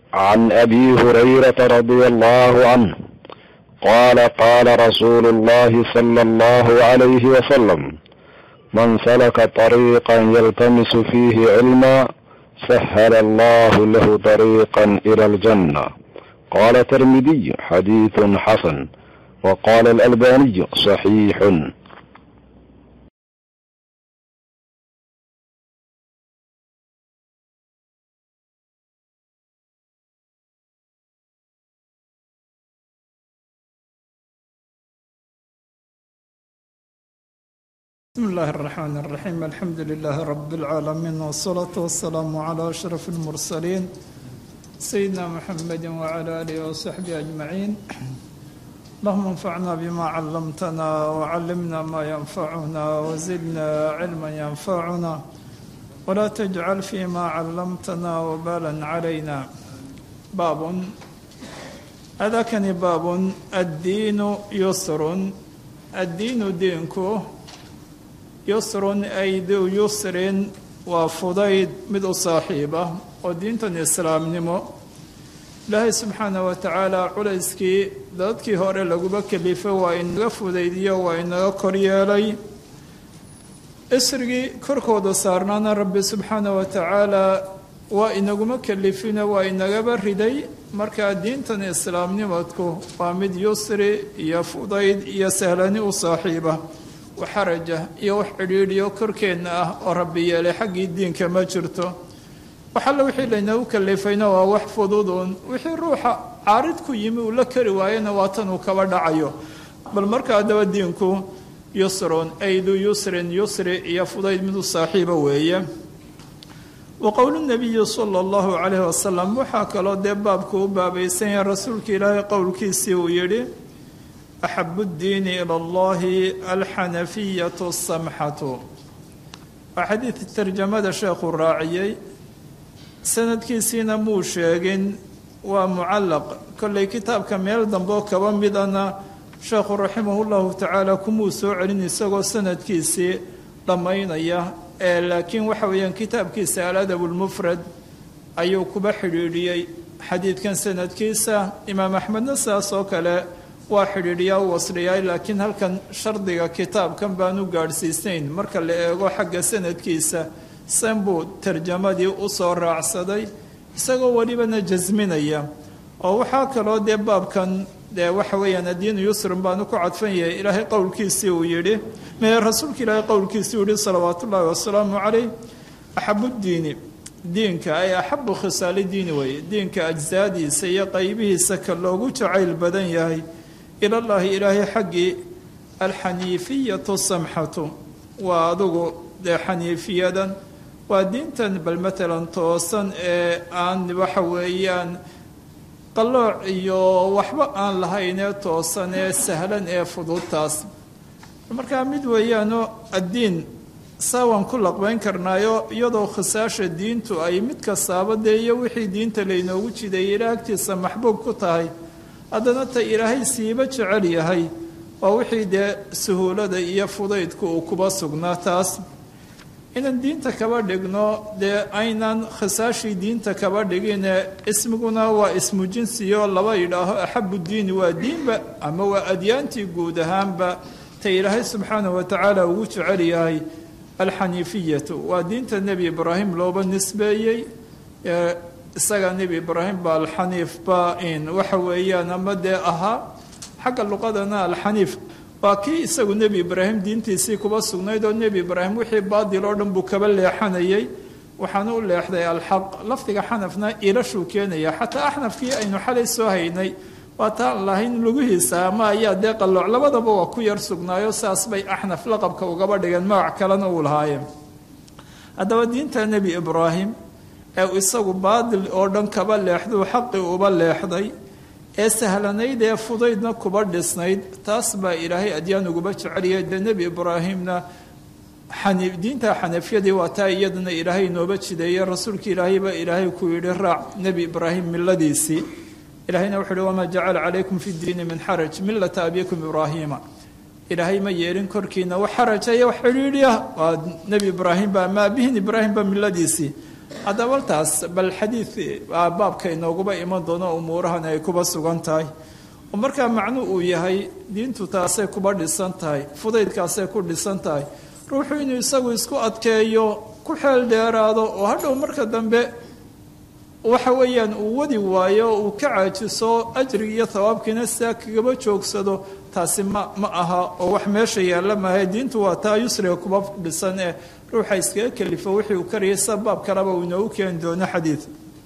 عن ابي هريره رضي الله عنه قال قال رسول الله صلى الله عليه وسلم من سلك طريقا يلتمس فيه علما سهل الله له طريقا الى الجنه قال الترمذي حديث حسن وقال الالباني صحيح بسم الله الرحمن الرحيم الحمد لله رب العالمين والصلاة والسلام على أشرف المرسلين سيدنا محمد وعلى آله وصحبه أجمعين اللهم انفعنا بما علمتنا وعلمنا ما ينفعنا وزدنا علما ينفعنا ولا تجعل فيما علمتنا وبالا علينا باب هذا كان باب الدين يسر الدين دينكو yusrun ay du yusrin waa fudayd mid u saaxiiba oo diintan islaamnimo ilaahay subxaana wa tacaala culayskii dadkii hore laguba kelifo waa inaga fudaydiyo waa inaga koryeelay isrigii korkooda saarnaana rabbi subxaana wa tacaala waa inaguma kelifino waa inagaba riday markaa diintan islaamnimadku waa mid yusri iyo fudayd iyo sahlani u saaxiiba xaraja iyo wax cidhiidhiyo korkeenna ah oo rabbi yeelay xaggii diinka ma jirto waxalla wixii laynagu kalifayna waa wax fududuun wixii ruuxa caarid ku yimi uu la kari waayana waa tan uu kaba dhacayo bal marka haddaba diinku yusrun aydu yusrin yusri iyo fudayd midu saaxiiba weeye wa qowlu nabiyi sala allahu calayhi wasalam waxaa kaloo dee baabku u baabaysan yahay rasuulka ilaahay qowlkiisii uu yidhi axabu ddiini ila allahi alxanafiyatu asamxatu waa xadiid tarjamada sheekhuu raaciyey sanadkiisiina muu sheegin waa mucallaq kollay kitaabka meel dambeo kaba midana sheekhu raximahu llahu tacaala kumuu soo celin isagoo sanadkiisii dhammaynaya ee laakiin waxa weeyaan kitaabkiisa aladab lmufrad ayuu kuba xidhiidhiyey xadiidkan sanadkiisa imaam axmedna sidaas oo kale waa xidhiidhiyaa u wasliyaay laakiin halkan shardiga kitaabkan baan u gaadhsiisnayn marka la eego xagga sanadkiisa san buu tarjamadii u soo raacsaday isagoo welibana jasminaya oo waxaa kaloo dee baabkan dee waxa weeyaan addiinu yusrun baanu ku cadfan yahay ilaahay qowlkiisii uu yidhi mee rasuulka ilaahay qowlkiisii uu yihi salawaatu ullaahi wasalaamu calayh axabuddiini diinka ay axabu khisaali diini weeye diinka ajsaadiisa iyo qaybihiisa ka loogu jacayl badan yahay ilallaahi ilaahay xaggii alxaniifiyatu samxatu waa adugu dee xaniifiyadan waa diintan bal matalan toosan ee aan waxa weeyaan qallooc iyo waxba aan lahaynee toosan ee sahlan ee fududtaas markaa mid weeyaanoo addiin saawaan ku laqbayn karnaayo iyadoo khisaasha diintu ay mid kastaaba dee iyo wixii diinta laynoogu jideeyay ilaa agtiisa maxbuub ku tahay haddana ta ilaahay siiba jecel yahay waa wixii dee suhuulada iyo fudaydku uu kuba sugnaa taas inaan diinta kaba dhigno dee aynan khisaashii diinta kaba dhigine ismiguna waa ismu jinsiyo laba yidhaaho axabu diini waa diinba ama waa adyaantii guud ahaanba ta ilaahay subxaanah wa tacaala ugu jecel yahay alxaniifiyatu waa diinta nebi ibraahim looba nisbeeyey isaga nebi ibraahim ba alxaniif ba in waxa weeyaan ama dee ahaa xagga luqadana alxaniif waa kii isagu nebi ibraahim diintiisii kuba sugnayd oo nebi ibraahim wixii baadil oo dhan buu kaba leexanayay waxaana u leexday alxaq lafdiga xanafna ilashuu keenaya xataa axnafkii aynu xalay soo haynay waa taan lahayn lugihiisa ama ayaa dee qallooc labadaba waa ku yar sugnaayo saas bay axnaf laqabka ugaba dhigeen magac kalena uu lahaayeen haddaba diinta nebi ibraahim ee isagu baadil oo dhan kaba leexduu xaqi uba leexday ee sahlanayd ee fudaydna kuba dhisnayd taas baa ilaahay adyaan uguba jeceliyay dee nebi ibraahimna diinta xanafiyadii waa taa iyadana ilaahay inooba jideeye rasuulka ilaahay baa ilaahay ku yidhi raac nebi ibraahim miladiisii ilahayna wuxu uhi wamaa jacala calaykum fi diini min xaraj millata abikum ibraahiima ilaahay ma yeelin korkiina wax xarajaya wax xidhiidhiya waa nebi ibraahim ba ama abihin ibraahim ba miladiisii haddaba taas bal xadiid baabka inooguba iman doono umuurahan ay kuba sugan tahay oo markaa macnu uu yahay diintu taasay kuba dhisan tahay fudaydkaasay ku dhisan tahay ruuxu inuu isagu isku adkeeyo ku xeel dheeraado oo hadhow marka dambe waxa weeyaan uu wadi waayo uu ka caajiso ajrig iyo thawaabkiina sidaa kagaba joogsado taasi ma ma aha oo wax meesha yaalla maaha diintu waa taa yusriga kuba dhisan ee ruuxa iskaga kelifo wixii uu karayay sida baab kaleba uu inoogu keeni doono xadiid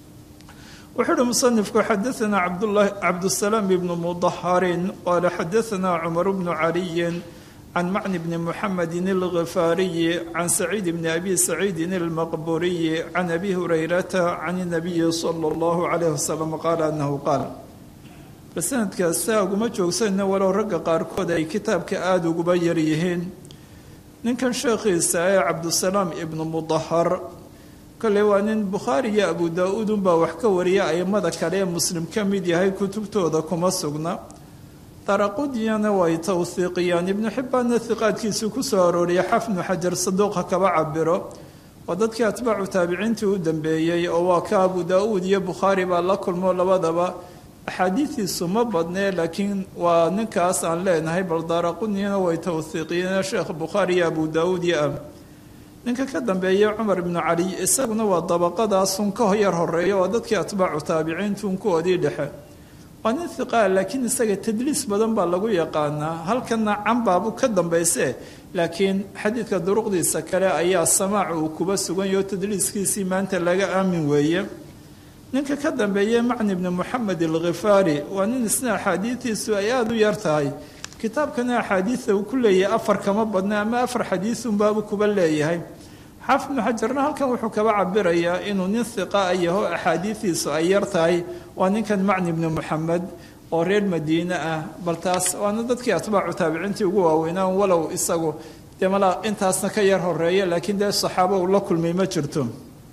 wuxuu uhi musanifku xadaanaa cabdulahi cabdusalaam ibnu mudaharin qaala xadaanaa cumar bnu caliyin can macni bni muxamedin alghifaariyi can saciid bni abi saciidin almaqburiyi can abi hurayrata can inabiyi sala allahu calayh wasalam qaala annahu qaal basanadkaas saa uguma joogsanna walow ragga qaarkood ay kitaabka aada uguba yar yihiin ninkan sheekhiisa ee cabdusalaam ibnu mudahar kolley waa nin bukhaari iyo abu daa-uud unbaa wax ka wariya aimada kale ee muslim ka mid yahay kutubtooda kuma sugna daraqudiyana way tawhiiqiyaan ibnu xibbaanna hiqaadkiisuu ku soo arooriyay xafnu xajar saduuqa kaba cabiro waa dadkii atbaacu taabiciintii u dambeeyey oo waa ka abu daa-uud iyo bukhaari baa la kulmo labadaba axaadiidiisu ma badnee laakiin waa ninkaas aan leenahay bal daaraqudiyana way tawhiiqiyeen sheekh bukhaari iyo abu daa-uud iyo am ninka ka dambeeya cumar ibnu cali isaguna waa dabaqadaasun ka yar horeeya waa dadkii atbaacu taabiciintuun kuwoodii dhexe waa nin hiqaa laakiin isaga tadliis badan baa lagu yaqaanaa halkana canbaabu ka dambayse laakiin xadiidka duruqdiisa kale ayaa samaac uu kuba suganyaho tadliiskiisii maanta laga aamin weeye ninka ka dambeeye macni bni moxamed alkhifaari waa nin isna axaadiidiisu ay aada u yar tahay kitaabkana axaadiida uu ku leeyahay afar kama badna ama afar xadiisunbaabu kuba leeyahay xaafid ibnu xajarna halkan wuxuu kaba cabirayaa inuu nin hiqa yaho axaadiidiisu ay yar tahay waa ninkan macni bni moxamed oo reer madiine ah bal taas waana dadkii atbaacu taabiciintii ugu waaweynaa walow isagu dee malaa intaasna ka yar horeeya laakiin dee saxaabo uu la kulmay ma jirto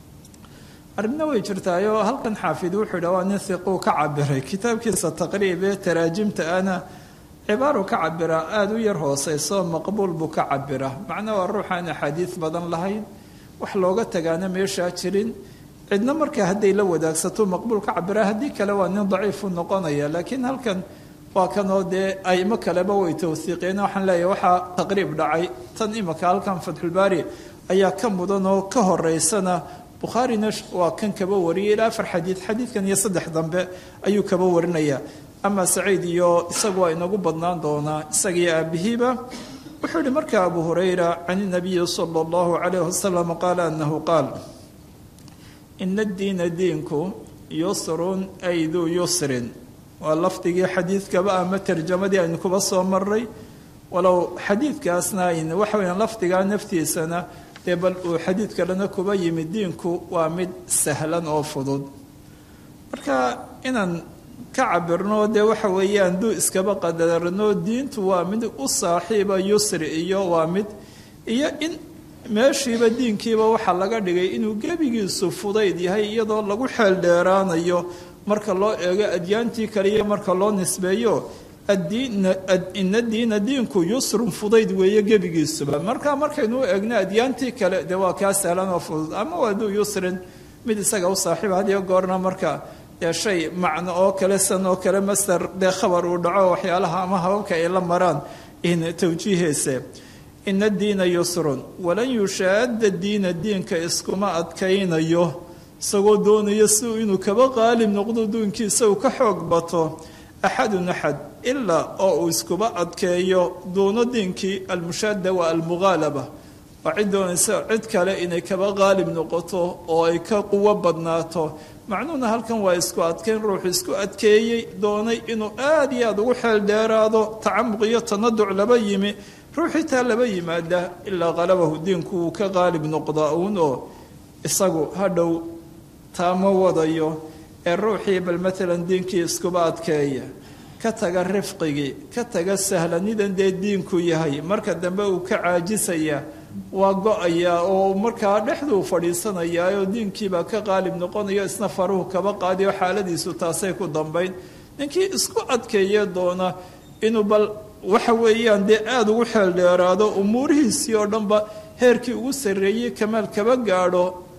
arrinna way jirtaayoo halkan xaafid wuxuu yidha waa nin hiquu ka cabiray kitaabkiisa taqriib ee taraajimta ana cibaaru ka cabiraa aada u yar hooseyso maqbuul buu ka cabiraa macnaa waa ruuxaan axaadiis badan lahayn wax looga tagaana meeshaa jirin cidna markaa hadday la wadaagsato maqbuul ka cabiraa haddii kale waa nin daciifu noqonaya laakiin halkan waa kanoo dee aimo kaleba way tawhiiqeen waxaan leeyahay waxaa taqriib dhacay tan imika halkan fatxulbaari ayaa ka mudan oo ka horeysana bukhaarina waa kan kaba wariyay ilaa afar xadiid xadiidkan iyo saddex dambe ayuu kaba warinaya ama saciid iyo isagu waa inagu badnaan doonaa isagiyo aabihiiba wuxuu yihi marka abu hurayra can inabiyi sala allahu calayh wasalam qaala anahu qaal ina addiina diinku yusrun ay duu yusrin waa lafdigii xadiidkaba ama tarjamadii aynu kuba soo maray walow xadiidkaasna ayn waxa weyaan lafdigaa naftiisana dee bal uu xadiid kalena kuba yimid diinku waa mid sahlan oo fudud marka inaan ka cabirno dee waxa weeyaan duu iskaba qadarno diintu waa mid u saaxiiba yusri iyo waa mid iyo in meeshiiba diinkiiba waxaa laga dhigay inuu gebigiisu fudayd yahay iyadoo lagu xeel dheeraanayo marka loo eego adyaantii kale iyo marka loo nisbeeyo ina diina diinku yusrun fudayd weeye gebigiisuba marka markaynu eegno adyaantii kale dee waa kaa sahlan oo fudud ama waa duu yusrin mid isaga u saaxiiba hadiyo goorna marka dee shay macno oo kale san oo kale master dee khabar uu dhaco waxyaalaha ama hababka ay la maraan in tawjiiheese ina diina yusrun walan yushaada diina diinka iskuma adkaynayo isagoo doonayo si inuu kaba qaalib noqdo duunkiisa uu ka xoog bato axadun axad ilaa oo uu iskuba adkeeyo doono diinkii almushaada waa almughaalaba waa cid doonaysa cid kale inay kaba qaalib noqoto oo ay ka quwo badnaato macnuhuna halkan waa isku adkeyn ruuxu isku adkeeyey doonay inuu aada iyo aada ugu xeel dheeraado tacamuq iyo tanaduc laba yimi ruuxii taa laba yimaada ilaa qalabahu diinku wuu ka qaalib noqdaa uun oo isagu hadhow taama wadayo ee ruuxii bal maalan diinkii iskuba adkeeya ka taga rifqigii ka taga sahlanidan dee diinku yahay marka dambe uu ka caajisaya waa go-ayaa oo markaa dhexduu fadhiisanayaa oo diinkiibaa ka qaalib noqonayo isna faruhu kaba qaadiyo xaaladiisu taasay ku dambayn ninkii isku adkeeye doona inuu bal waxa weeyaan dee aada ugu xeel dheeraado umuurihiisii oo dhanba heerkii ugu sarreeyey kamaal kaba gaadho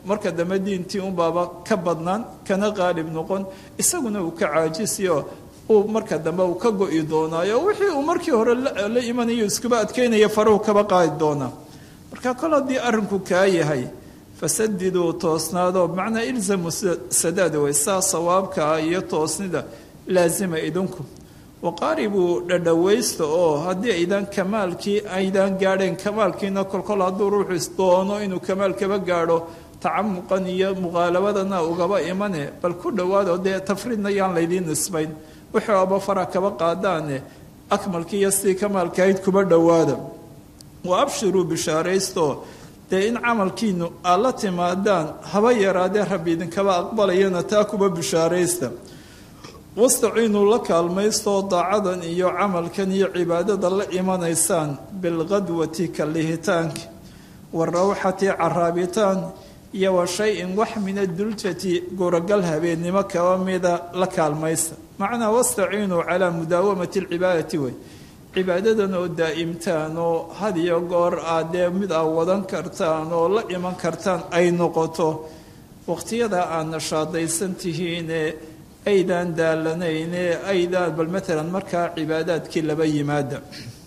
marka dambe diintii unbaaba ka badnaan kana qaalib noqon isaguna uu ka caajisiyo uu marka dambe uu ka go-i doonaayo wixii uu markii hore la imanayo iskuba adkeynaya faruhu kaba qaadi doonaa marka kol haddii arrinku kaa yahay fasadiduu toosnaado macnaa ilzamu sadaada way saa sawaabkaa iyo toosnida laasima idinku waqaaribuu dhadhawaysta oo haddii aydan kamaalkii aydan gaadheen kamaalkiina kolkol hadduu ruuxu isdoono inuu kamaal kaba gaadho tacamuqan iyo muqaalabadana ugaba imane bal ku dhowaado dee tafriidna yaan laydiin nisbayn wuxuu aba fara kaba qaadaane akmalkii iyo sidii kamaalkahayd kuba dhowaada wa abshiruu bishaaraysto dee in camalkiinu aad la timaadaan haba yaraadee rabbi idinkaba aqbalayana taa kuba bishaaraysta wastaciinuu la kaalmaystoo daacadan iyo camalkan iyo cibaadada la imanaysaan bilqadwati kalihitaanka warawxati caraabitaan iyo wa shay-in wax min aduljati guragal habeennimo kaba mida la kaalmaysta macnaa wastaciinuu calaa mudaawamati alcibaadati wey cibaadadan oo daa'imtaan oo had iyo goor aad dee mid aad wadan kartaan oo la iman kartaan ay noqoto waqtiyada aad nashaadaysan tihiine aydaan daalanayne aydaan bal maalan markaa cibaadaadkii laba yimaada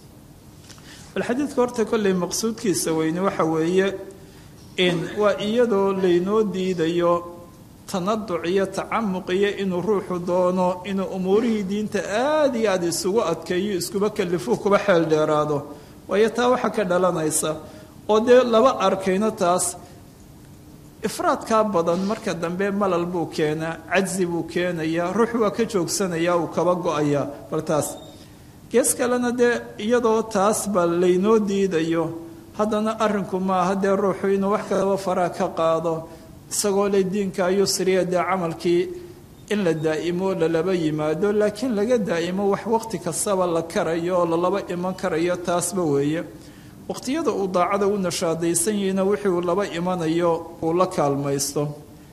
bal xadiidka horta kolley maqsuudkiisa weyne waxa weeye in waa iyadoo laynoo diidayo tanaduc iyo tacamuq iyo inuu ruuxu doono inuu umuurihii diinta aada iyo aada isugu adkeeyo iskuba kalifuu kuba xeel dheeraado waayo taa waxaa ka dhalanaysa oo dee laba arkayno taas ifraadkaa badan marka dambe malal buu keenaa cajzi buu keenayaa ruux waa ka joogsanayaa uu kaba go-ayaa bal taas gees kalena dee iyadoo taas ba laynoo diidayo haddana arrinku maaha dee ruuxu inuu wax kalaba faraa ka qaado isagoo le diinka yusriya dee camalkii in la daa'imo lalaba yimaado laakiin laga daa'imo wax waqti kastaba la karayo oo lalaba iman karayo taasba weeye waqtiyada uu daacada u nashaadaysan yahina wixii uu laba imanayo uu la kaalmaysto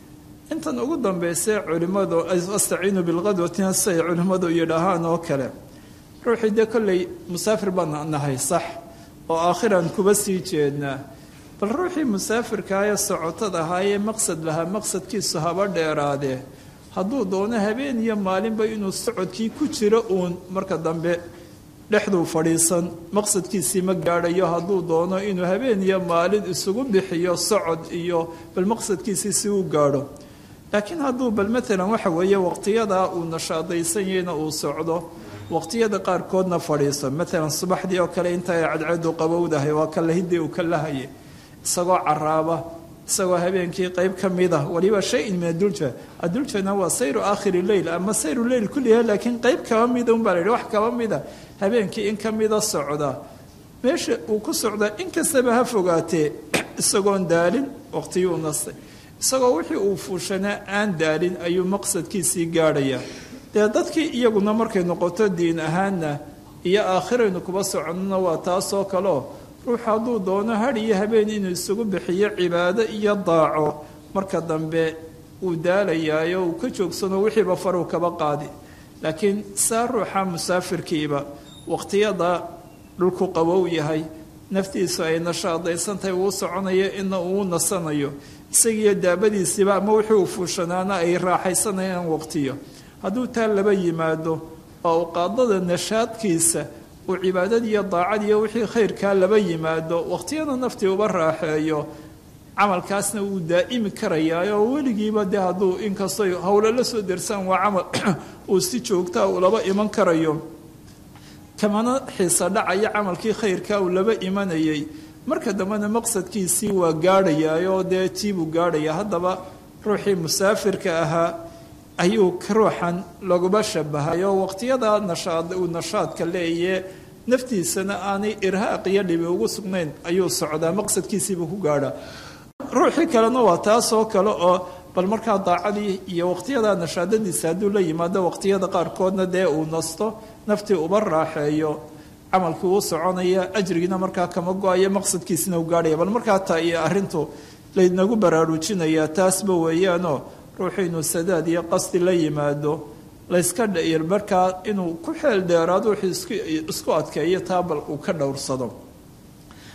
intan ugu dambayse culimmadu astaciinu bilqadwatina siay culimmadu yidhaahaan oo kale ruuxii dee kolley musaafir baan nahay sax oo aakhiran kuba sii jeednaa bal ruuxii musaafirkaa ee socotad ahaayee maqsad lahaa maqsadkiisu haba dheeraadee hadduu doono habeen iyo maalinba inuu socodkii ku jiro uun marka dambe dhexduu fadhiisan maqsadkiisii ma gaadhayo hadduu doono inuu habeen iyo maalin isugu bixiyo socod iyo bal maqsadkiisii si uu gaadho laakiin hadduu bal maalan waxa weeye waqtiyadaa uu nashaadaysan yahayna uu socdo waqtiyada qaarkoodna fadhiiso maalan subaxdii oo kale inta ay cadceedu qabowdahay waa ka lahidii uu ka lahaye isagoo caraaba isagoo habeenkii qayb ka mid ah waliba shay-in min adulja aduljana waa sayru aakhiri leyl ama sayru leyl kulliha laakiin qayb kaba mida unbaa la yidhi wax kaba mida habeenkii in ka mida socda meesha uu ku socdaa in kastaba ha fogaatee isagoon daalin waqtiyuu nastay isagoo wixii uu fuushanaa aan daalin ayuu maqsadkiisii gaadhayaa dee dadkii iyaguna markay noqoto diin ahaanna iyo aakhiraynu kuba soconnona waa taasoo kaleo ruux hadduu doono had iyo habeen inuu isugu bixiyo cibaado iyo daaco marka dambe uu daalayaayo uu ka joogsano wixiiba faruu kaba qaadi laakiin saa ruuxa musaafirkiiba waqtiyada dhulku qabow yahay naftiisu ay nashaadaysantahay uu soconayo ina uu nasanayo isagiiyo daabadiisiiba ama wixii uu fuushanaana ay raaxaysanayaan waqtiyo hadduu taa laba yimaado oo uu qaadada nashaadkiisa uu cibaadadiiyo daacadiiyo wixii khayrkaa laba yimaado waqtiyada naftii uba raaxeeyo camalkaasna wuu daa'imi karayaa oo weligiiba dee hadduu inkastoo howlo la soo dersaan waa camal uu si joogtaa uu laba iman karayo kamana xiisa dhacaya camalkii khayrkaa uu laba imanayay marka dambena maqsadkiisii waa gaadhayaayoo dee tiibuu gaadhaya haddaba ruuxii musaafirka ahaa ayuu ruuxan laguba shabahay oo waqtiyada nashaad uu nashaadka leeye naftiisana aanay irhaaq iyo dhibi ugu sugnayn ayuu socdaa maqsadkiisiibuu ku gaadhaa ruuxii kalena waa taasoo kale oo bal markaa daacadii iyo waqtiyada nashaadadiisa hadduu la yimaado waqtiyada qaarkoodna dee uu nasto naftii uba raaxeeyo camalkii uu soconaya ajrigiina markaa kama go-ayo maqsadkiisina u gaadhaya bal markaa taa iyo arrintu laynagu baraarujinayaa taasba weeyaanoo ruuxu inuu sadaad iyo qasdi la yimaado layska dhayir markaa inuu ku xeel dheeraado wuxuu isku adkeeyo taa bal uu ka dhowrsado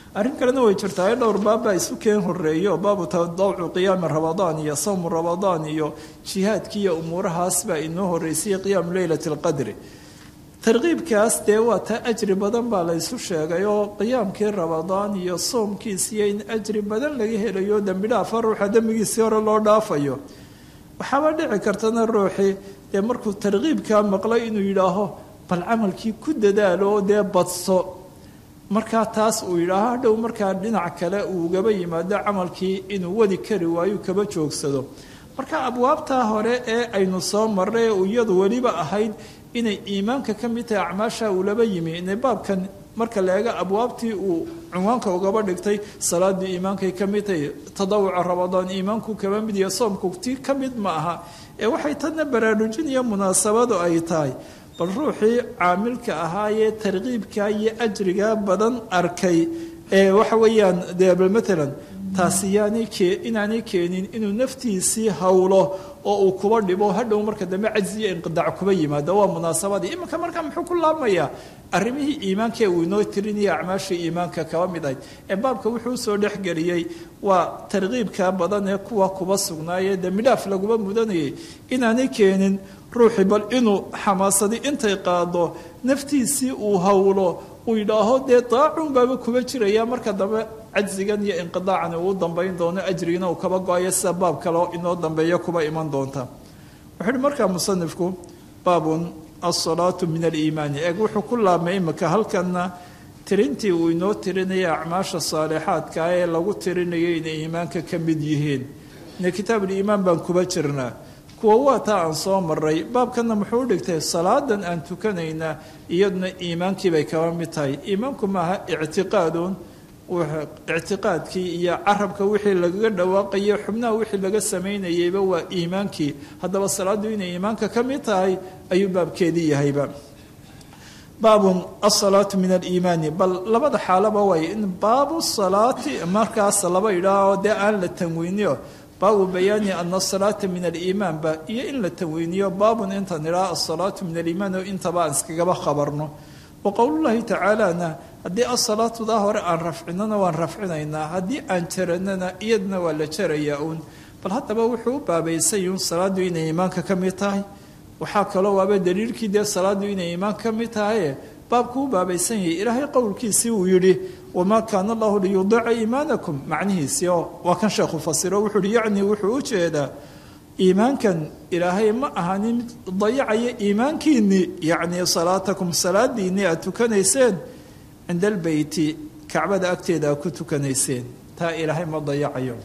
arrin kalena way jirtaa dhowr baabbaa isu keen horeeyo baabu tadawcu qiyaami ramadaan iyo sawmu ramadaan iyo jihaadkii iyo umuurahaas baa inoo horeysayay qiyaamu leylati alqadri tarkiibkaas dee waa taa ajri badan baa la ysu sheegay oo qiyaamkii ramadaan iyo soomkiisiyo in ajri badan laga helayo dembi dhaafa ruuxa dembigiisii hore loo dhaafayo waxaaba dhici kartana ruuxii dee markuu tarkiibkaa maqlay inuu yidhaaho bal camalkii ku dadaalo oo dee badso markaa taas uu yidhaaho hadhow markaa dhinac kale uu ugaba yimaado camalkii inuu wadi kari waayo kaba joogsado marka abwaabtaa hore ee aynu soo marray ee iyadu weliba ahayd inay iimaanka ka mid tahay acmaasha uu laba yimi inay baabkan marka la eego abwaabtii uu cunwaanka ugaba dhigtay salaadii iimaankay ka mid tahay tadawuca ramadaan iimaanku kaba mid iyo soomku ti ka mid ma aha ee waxay tadna baraarujin iyo munaasabadu ay tahay bal ruuxii caamilka ahaayee tarkiibka iyo ajriga badan arkay ee waxa weeyaan dee bal matalan taasi yaanay kee inaanay keenin inuu naftiisii hawlo oo uu kuba dhibo hadhow marka dambe cajzi iyo inqidaac kuba yimaado waa munaasabadii iminka markaa muxuu ku laabmayaa arrimihii iimaankae uu inoo tirinaya acmaashii iimaanka kaba mid ahayd ee baabka wuxuu usoo dhexgeliyey waa tarkiibka badan ee kuwa kuba sugnaayee dee midhaaf laguma mudanayay inaanay keenin ruuxii bal inuu xamaasadii intay qaado naftiisii uu hawlo uu yidhaaho dee daacun baaba kuba jiraya marka dambe cajzigan iyo inqidaacan uu dambayn doono ajrigina uu kaba go-ayo sida baab kaleo inoo dambeeya kuba iman doonta wuxuu uhi markaa musanifku baabun alsalaatu min aliimaani eeg wuxuu ku laabmay imika halkanna tirintii uu inoo tirinaya acmaasha saalixaadka ee lagu tirinayo inay iimaanka ka mid yihiin ine kitaabuliimaan baan kuba jirnaa kuwa waa taa aan soo maray baabkanna muxuu u dhigtay salaadan aan tukanaynaa iyaduna iimaankii bay kaba mid tahay iimaanku maaha ictiqaadun ictiqaadkii iyo carabka wixii lagaga dhawaaqayo xubnaha wixii laga samaynayeyba waa iimaankii haddaba salaadu inay iimaanka ka mid tahay ayuu baabkeedii yahayba baabun asalaatu min aliimaani bal labada xaalaba way in baabu salaati markaas laba idhaaho dee aan la tanwiiniyo baabu bayaani ana asalaata min aliimaan ba iyo in la tanwiiniyo baabun intaan idhaha asalaatu min aliimaan oo intaba aan iskagaba khabarno wa qowlullahi tacaalana haddii asalaatudaa hore aan rafcinona waan rafcinaynaa haddii aan jaranana iyadna waa la jarayaa uun bal haddaba wuxuu u baabaysayuun salaadu inay iimaanka ka mid tahay waxaa kaloo waaba daliilkii dee salaadu inay iimaanka ka mid tahaye baabku u baabaysan yahay ilaahay qowlkiisii uu yidhi wamaa kaana allahu liyudica iimaanakum macnihiisii oo waa kan sheekhu fasiro wuxuu uhi yacni wuxuu u jeedaa iimaankan ilaahay ma ahanin mid dayacaya iimaankiinnii yacni salaatakum salaadiinnii aad tukanayseen cinda albeyti kacbada agteeda aad ku tukanayseen taa ilaahay ma dayacayo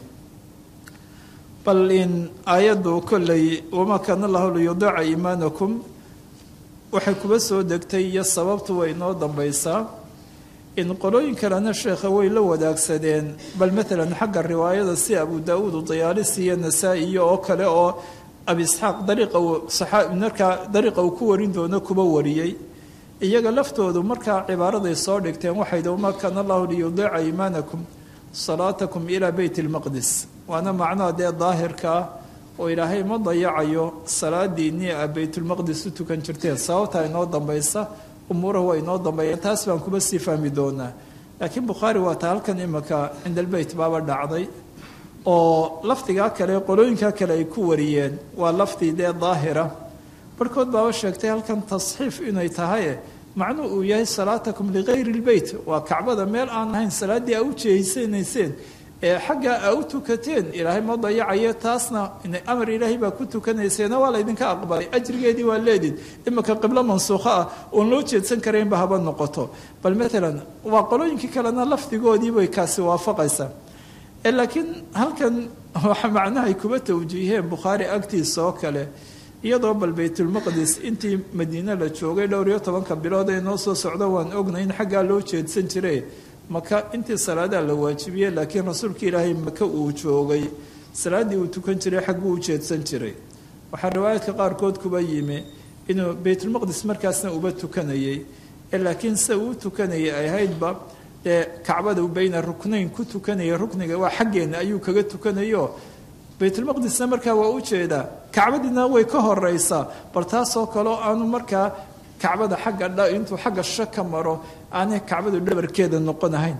bal in aayaddu kolley wamaa kaana allahu liyudica iimaanakum waxay kuba soo degtay iyo sababtu way inoo dambaysaa in qolooyin kalena sheekha way la wadaagsadeen bal maalan xagga riwaayada si abu daauud udayaalisi iyo nasaa-i iyo oo kale oo abi isxaaq dariiqa uu markaa dariiqa uu ku warin doono kuba wariyey iyaga laftoodu markaa cibaaraday soo dhigteen waxay wamaa kaana allahu liyudiica iimaanakum salaatakum ilaa beyt lmaqdis waana macnaha dee daahirka ah oo ilaahay ma dayacayo salaadiinnii a baytulmaqdis u tukan jirteen sababtaa inoo dambaysa umuurahu waa inoo dambeeya taas baan kuba sii fahmi doonaa laakiin bukhaari waa ta halkan imika cinda albeyt baaba dhacday oo lafdigaa kale qolooyinkaa kale ay ku wariyeen waa lafdi dee daahira barhkood baaba sheegtay halkan tasxiif inay tahaye macnuu uu yahay salaatakum ligayri lbeyt waa kacbada meel aan ahayn salaaddii a u jeeysanayseen ee xaggaa a u tukateen ilaahay ma dayacayo taasna amar ilaahay baa ku tukanayseena waa laydinka aqbalay ajrigeedii waa leedid imika qiblo mansuukho ah oon loo jeedsan karaynba haba noqoto bal maalan waa qolooyinkii kalena lafdigoodiibay kaasi waafaqaysaa laakiin halkan waxa macnahay kuba tawjiiheen bukhaari agtiisa oo kale iyadoo bal baytulmaqdis intii madiine la joogay dhowr iyo tobanka bilood ee noo soo socdo waan ognay in xaggaa loo jeedsan jire maka intii salaadaa la waajibiyey laakiin rasuulka ilaahay maka uu joogay salaaddii uu tukan jiray xagguu u jeedsan jiray waxaa riwaayaadka qaarkood kuba yimi inuu baytulmaqdis markaasna uba tukanayey laakiin sida uu tukanayay ay ahaydba dee kacbada bayna ruknayn ku tukanaya rukniga waa xaggeenna ayuu kaga tukanayo baytulmaqdisna markaa waa u jeedaa kacbadiina way ka horeysaa bal taasoo kaleo aanu markaa kacbada xagga intuu xagga sha ka maro aanay kacbadu dhabarkeeda noqon ahayn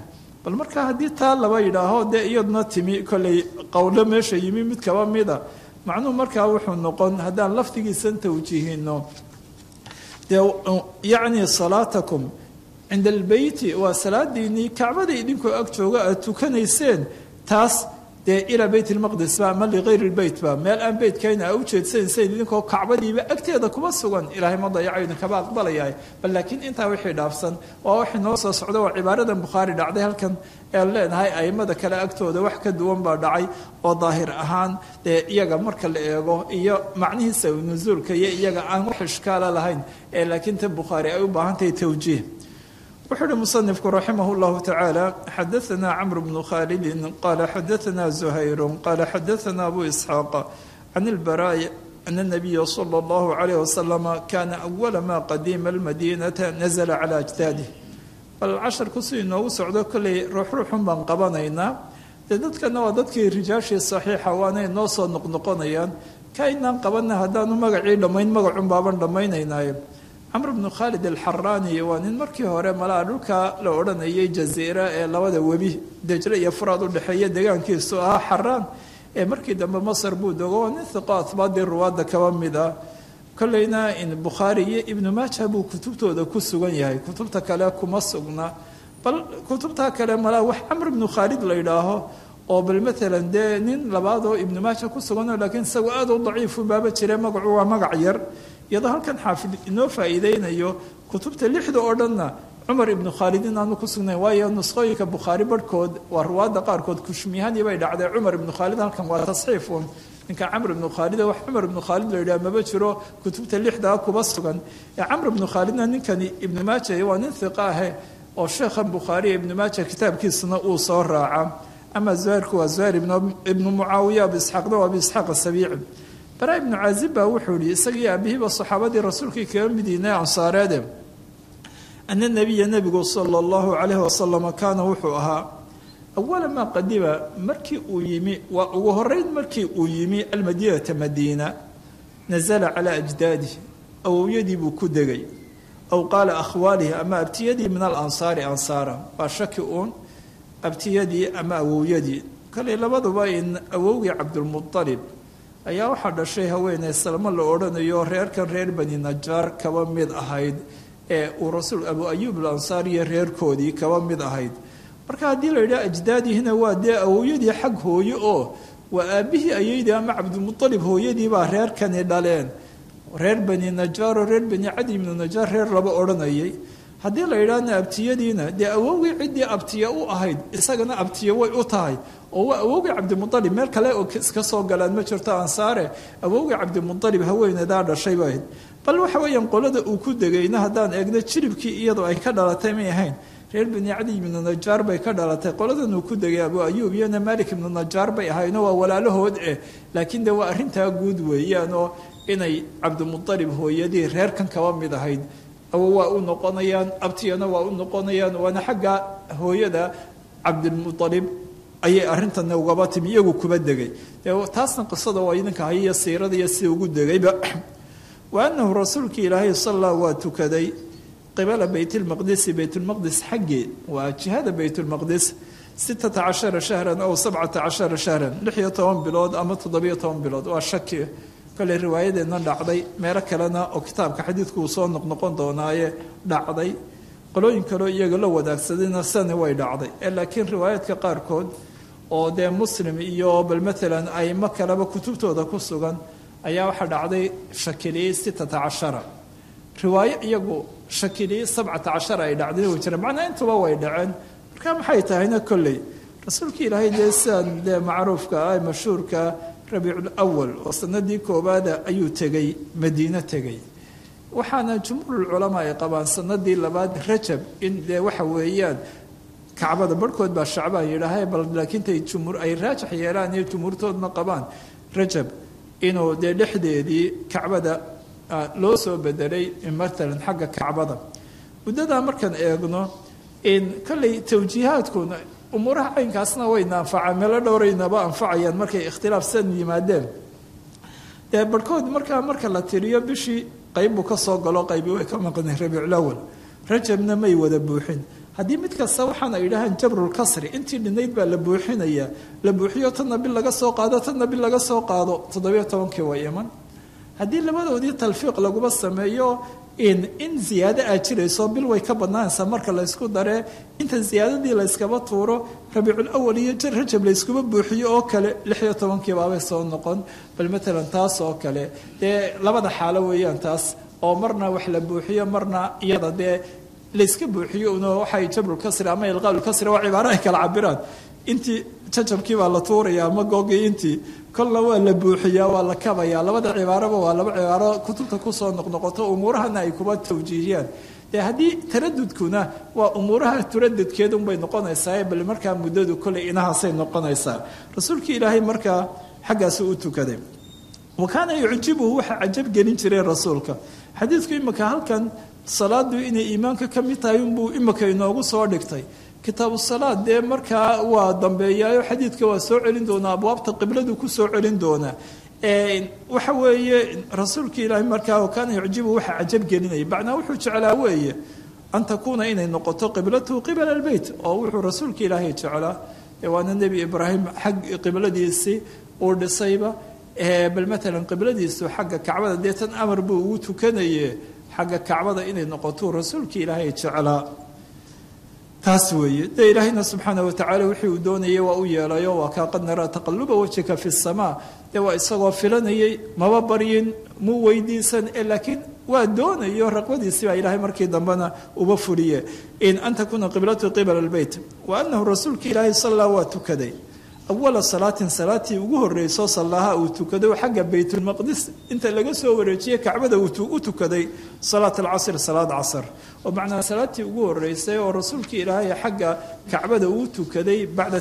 bal markaa haddii taa laba yidhaaho dee iyaduna timi kolley qowlo meesha yimi mid kaba mida macnuhu markaa wuxuu noqon haddaan lafdigiisan tawjiihino dee yacni salaatakum cinda albeyti waa salaadiinii kacbada idinkoo ag jooga aad tukanayseen taas dee ilaa beyt lmaqdis ba ama ligayr lbeyt ba meel aan beytkayna a ujeedsanayseen idinkoo kacbadiiba agteeda kuma sugan ilaahay ma dayaco idinkaba aqbalayahay bal laakiin intaa wixii dhaafsan waa waxay noo soo socda waa cibaaradan bukhaari dhacday halkan ee leenahay aimada kale agtooda wax ka duwan baa dhacay oo daahir ahaan dee iyaga marka la eego iyo macnihiisa nusuulka iyo iyaga aan wax ishkaala lahayn ee laakiin ta bukhaari ay u baahan tahay tawjiih wuxuu uhi musanifku raximah اllahu tacaala xadaana camr bnu khalidin qala xadaana zuhayru qala xadaana abu isxaaq can ilbaraa'i ana الnabiya salى اllahu عalayh wasalama kana awala ma qadima almadinata nazla cala ajdaadih bal casharku si inoogu socdo kolley ruuxruuxun baan qabanaynaa dee dadkana waa dadkii rijaashii saxiixa waanay noo soo noqnoqonayaan ka inaan qabanna haddaanu magacii dhammayn magacun baaban dhammaynaynaayo camr bnu khaalid alxaraani waa nin markii hore malaa dhulka la odhanayay jaziira ee labada webi dejre iyo furaad u dhexeeya degaankiisu ahaa xaraan ee markii dambe masar buu dogo waa nin hiqo atbaadii ruwaadda kaba mid ah kolleyna in bukhaari iyo ibnu maaja buu kutubtooda ku sugan yahay kutubta kale kuma sugna bal kutubtaa kale malaa wax camr bnu khaalid la yidhaaho oo bal maalan dee nin labaad oo ibnu maaja ku suganoo laakiin isagu aad u daciifu baaba jire magacu waa magac yar iyadoo halkan xaafid inoo faa'iideynayo kutubta lixda oo dhanna cumar ibnu khaalid inaanu ku sugnayn waayo nusqooyinka bukhaari barhkood waa ruwaadda qaarkood kushmiyahadii bay dhacday cumar ibnu khaalid halkan waa tasxiifun ninka camr ibnu khaalid wax cumar ibnu khaalid la yidhaha maba jiro kutubta lixdaa kuba sugan ee camr ibnu khaalidna ninkani ibnu maaja waa nin hiqa ahe oo sheekhan bukhaariya ibnu maaja kitaabkiisuna uu soo raaca ama zuhayrku waa zuhayr ibnu mucaawiya abu isxaaqna waa abu isxaaq asabiici bara ibnu caazib baa wuxuu yihi isagii aabihiiba saxaabadii rasuulkii kaga midiinay ansaareede ana nebiya nebigu sala allahu calayhi wasalama kaana wuxuu ahaa awala maa qadima markii uu yimi waa ugu horeyn markii uu yimi almadiinata madiina nazala calaa ajdaadih awowyadii buu ku degay aw qaala akhwaalihi ama abtiyadii min alansaari ansaara waa shaki uun abtiyadii ama awowyadii kale labaduba in awowgii cabdulmualib ayaa waxaa dhashay haweeney salmo la odhanayo reerkan reer bani najaar kaba mid ahayd ee uu rasuul abu ayuub alansaar iyo reerkoodii kaba mid ahayd marka haddii la yidhaha ajdaadihina waa dee awowyadii xag hooye oo waa aabbihii ayaydii ama cabdilmualib hooyadiibaa reerkani dhaleen reer bani najaaro reer bani cadi ibnu najaar reer laba odhanayay haddii la yidhaahna abtiyadiina dee awowgii ciddii abtiya u ahayd isagana abtiya way u tahay oo waa awowgii cabdimualib meel kale oo iska soo galaan ma jirto ansaare awowgii cabdimualib haweenedaa dhashay bay ahayd bal waxa weeyaan qolada uu ku degayna haddaan eegno jiribkii iyadoo ay ka dhalatay may ahayn reer bani cadi ibnu najaar bay ka dhalatay qoladan uu ku degay abu ayuub iyona malik ibnu najaar bay ahayno waa walaalahood eh laakiin de waa arrintaa guud weeyaan oo inay cabdimualib hooyadii reerkan kaba mid ahayd awo waa u noqonayaan abtiyana waa u noqonayaan waana xagga hooyada cabdilmualib ayay arintana ugaba timi iyagu kuba degay taasna qisada waa idinka hayaiyo siirada iyo sida ugu degayba wa anahu rasuulkii ilaahay salla waa tukaday qibala beytlmaqdisi beytlmaqdis xaggee waa jihada beytlmaqdis sittata cashara shahran aw sabcata cashara shahran lix iyo toban bilood ama toddobiyo toban bilood waa shaki kale riwaayadeenna dhacday meelo kalena oo kitaabka xadiidku uu soo noqnoqon doonaaye dhacday qolooyin kaleo iyaga la wadaagsadayna sani way dhacday ee laakiin riwaayaadka qaarkood oo dee muslim iyo bal maalan aimo kaleba kutubtooda ku sugan ayaa waxaa dhacday shakiliyey sittata cashara riwaayo iyagu shakiliyey sabcata cashara ay dhacday way jireen macnaa intuba way dhaceen marka maxay tahayna kolley rasuulkii ilaahay dee sidaan dee macruufka ah mashhuurka rabiiculawal oo sanadii koowaada ayuu tegey madiino tegey waxaana jumhuurulculamaa ay qabaan sanadii labaad rajab in dee waxa weeyaan kacbada barhkood baa shacbaan yidhaaha bal laakiintay jumhuur ay raajax yeelaan iyo jumhuurtoodna qabaan rajab inuu dee dhexdeedii kacbada loo soo bedelay matalan xagga kacbada muddadaa markaan eegno in kolley tawjiihaadkuna umuuraha caynkaasna wayna anfacaan meelo dhowraynaba anfacayaan markay ikhtilaaf san yimaadeen dee barhkood markaa marka la tiriyo bishii qayb buu ka soo galo qaybi way ka maqnay rabiiculawal rajabna may wada buuxin haddii mid kasta waxaan ay yidhaahaan jabrulkasri intii dhinayd baa la buuxinaya la buuxiyo tanna bil laga soo qaado tanna bil laga soo qaado toddobiyo tobankii waa iman haddii labadoodii talfiiq laguma sameeyo in in ziyaado aad jirayso bil way ka badnaanaysaa marka laysku daree inta ziyaadadii layskaba tuuro rabiicul awal iyo rajab layskuma buuxiyo oo kale lixiyo tobankii baabay soo noqon bal matalan taas oo kale dee labada xaalo weeyaan taas oo marna wax la buuxiyo marna iyada dee layska buuxiyo un waxay jabrulkasri ama ilqaalulkasri waa cibaaro ay kala cabiraan intii jajabkii baa la tuuraya ama googii intii kolna waa la buuxiyaa waa la kabayaa labada cibaaraba waa laba cibaaro kutubta kusoo noqnoqoto umuurahana ay kuba tawjiihiyaan dee haddii taradudkuna waa umuuraha turadudkeedunbay noqonaysaa bal markaa muddadu koley inahaasay noqonaysaa rasuulkii ilaahay markaa xaggaasu u tukaday wa kaana yucjibuhu waxaa cajab gelin jiray rasuulka xadiidku imika halkan salaadu inay iimaanka ka mid tahay unbuu imika inoogu soo dhigtay kitaabu salaad dee markaa waa dambeeyaayo xadiidka waa soo celin doonaa abwaabta qibladu ku soo celin doonaa waxa weeye rasuulka ilaahay markaa kaana yucjibu waxa cajab gelinaya macnaa wuxuu jeclaa weeye an takuuna inay noqoto qiblatuhu qibala albeyt oo wuxuu rasuulka ilaahay jeclaa waana nebi ibraahim xag qibladiisii uu dhisayba bal matalan qibladiisu xagga kacbada dee tan amar buu ugu tukanaye xagga kacbada inay noqoto rasuulka ilaahay jeclaa taas weeye dee ilaahayna subxaana watacaala wixii uu doonayay waa u yeelayo waa kaa qad naraa taqaluba wajhika fi samaa dee waa isagoo filanayay maba baryin muu weydiisan ee laakiin waa doonayo raqbadiisii baa ilaahay markii dambena uba fuliye in an takuuna qiblatu qibala albeyt wa anahu rasuulka ilaahay sallaa waa tukaday awala salaatin salaatii ugu horeyso sallaha uu tukaday xagga baytulmaqdis inta laga soo wareejiyey kacbada uu u tukaday salaat alcasr salaad casr oo macnaa salaatii ugu horeysay oo rasuulka ilaahay xagga kacbada uu tukaday bacda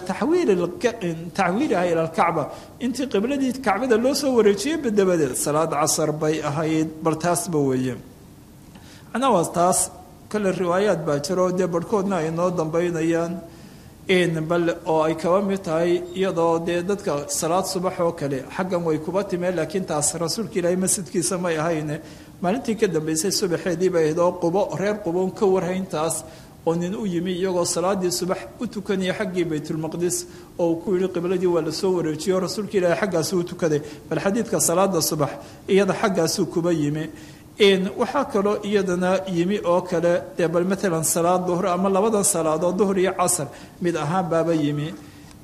taxwiiliha ila alkacba intii qibladii kacbada loo soo wareejiyey dabadeed salaad casr bay ahayd bal taasba weeye macnaa waa taas kale riwaayaad baa jiro dee barhkoodna ay noo dambeynayaan bal oo ay kaba mid tahay iyadoo dee dadka salaad subax oo kale xaggan way kuba timeen laakiin taas rasuulka ilaahay masjidkiisa may ahayne maalintii ka dambeysay subaxeedii bay ahayd oo qubo reer quboon ka warhayntaas oo nin u yimi iyagoo salaadii subax u tukanaya xaggii baytulmaqdis oo uu ku yihi qibladii waa lasoo wareejiyo rasuulka ilaahay xaggaasuu u tukaday bal xadiidka salaada subax iyada xaggaasuu kuba yimi waxaa kaloo iyadana yimi oo kale dee bal maalan salaad duhr ama labadan salaadood duhr iyo casr mid ahaan baaba yimi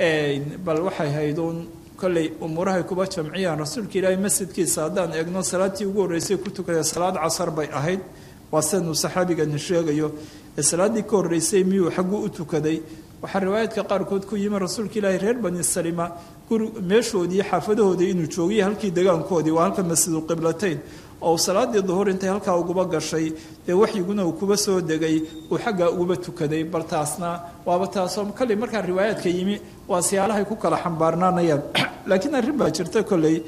bal waxay hayduun kolley umuurahay kuba jamciyaan rasuulka ilaahay masjidkiisa haddaan eegno salaatii ugu horreysay ku tukada salaad casar bay ahayd waa sidanuu saxaabigani sheegayo ee salaaddii ka horreysay miyuu xagguu u tukaday waxaa riwaayaadka qaarkood ku yimi rasuulka ilaahay reer bani salima guri meeshoodii xaafadahoodii inuu joogiyo halkii degaankoodii waa halka masjidulqiblatayn oo salaadii duhur intay halkaa uguba gashay dee waxyiguna uu kuba soo degay uu xaggaa uguba tukaday bal taasna waaba taasoo kolley markaa riwaayaadka yimi waa siyaalahay ku kala xambaarnaanayaan laakiin arrin baa jirta kolley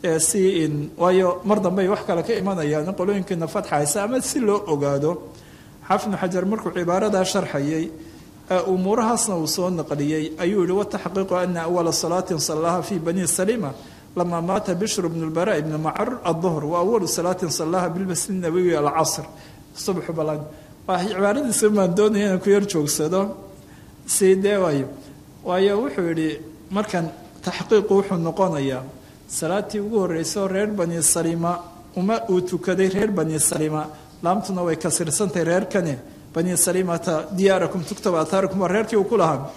si in waayo mar dambe ay wax kale ka imanayaan qolooyinkiina fatxaysa ama si loo ogaado xaafidnu xajar markuu cibaaradaa sharxayay umuurahaasna uu soo naqliyey ayuu yihi wataxqiiqu ana awala salaatin sallaha fi bani salima lama maata bishr bn lbara ibn macar aلظhr wa awalu salaatin salaha bilmasjid nabawi alcasr subxu balan waa cibaaradiisa maan doonaya inaan ku yar joogsado si dee waayo waayo wuxuu yihi markan taxqiiqu wuxuu noqonayaa salaatii ugu horreysay oo reer bani salima uma uu tukaday reer bani salima laamtuna way kasirsantahay reerkani bani salimata diyaarakum tuktab ataarakum waa reerkii uu ku lahaa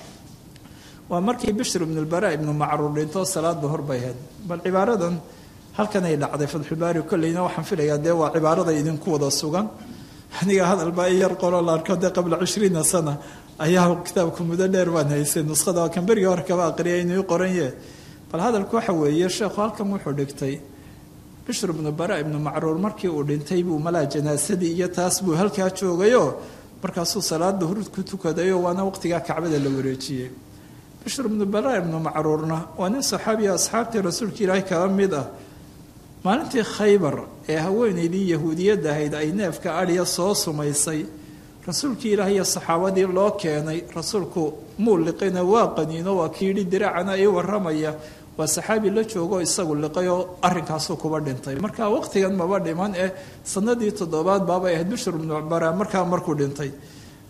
waa markii bishr ibn lbara ibnu macruur dhinto salaad duhur bay ahayd bal cibaaradan halkanay dhacday fatxulbaari kolleyna waxaan filayaa dee waa cibaarada idinku wada sugan aniga hadalbaa i yar qoro la arko dee qabla cishriina sana ayaa kitaabku muddo dheer baan haysay nuskhada kan berigii hore kaba aqriyay inuu qoranye bal hadalku waxa weeye sheekhu halkan wuxuu dhigtay bishr ibnu bara ibnu macruur markii uu dhintay buu malaa janaasadii iyo taas buu halkaa joogayoo markaasuu salaad duhur ku tukadayoo waana waqtigaa kacbada la wareejiyey bishr ibnu bara ibnu macruurna waa nin saxaabiya asxaabtii rasuulka ilaahay kaba mid ah maalintii khaybar ee haweenaydii yahuudiyadda ahayd ay neefka adhiya soo sumaysay rasuulkii ilaahay iyo saxaabadii loo keenay rasuulku muu liqina waa qaniino waa kiidhi diraacana ii waramaya waa saxaabi la joogo isagu liqay oo arrinkaasuu kuba dhintay marka waqtigan maba dhiman eh sanadii toddobaad baabay ahayd bishr ibnu bara markaa markuu dhintay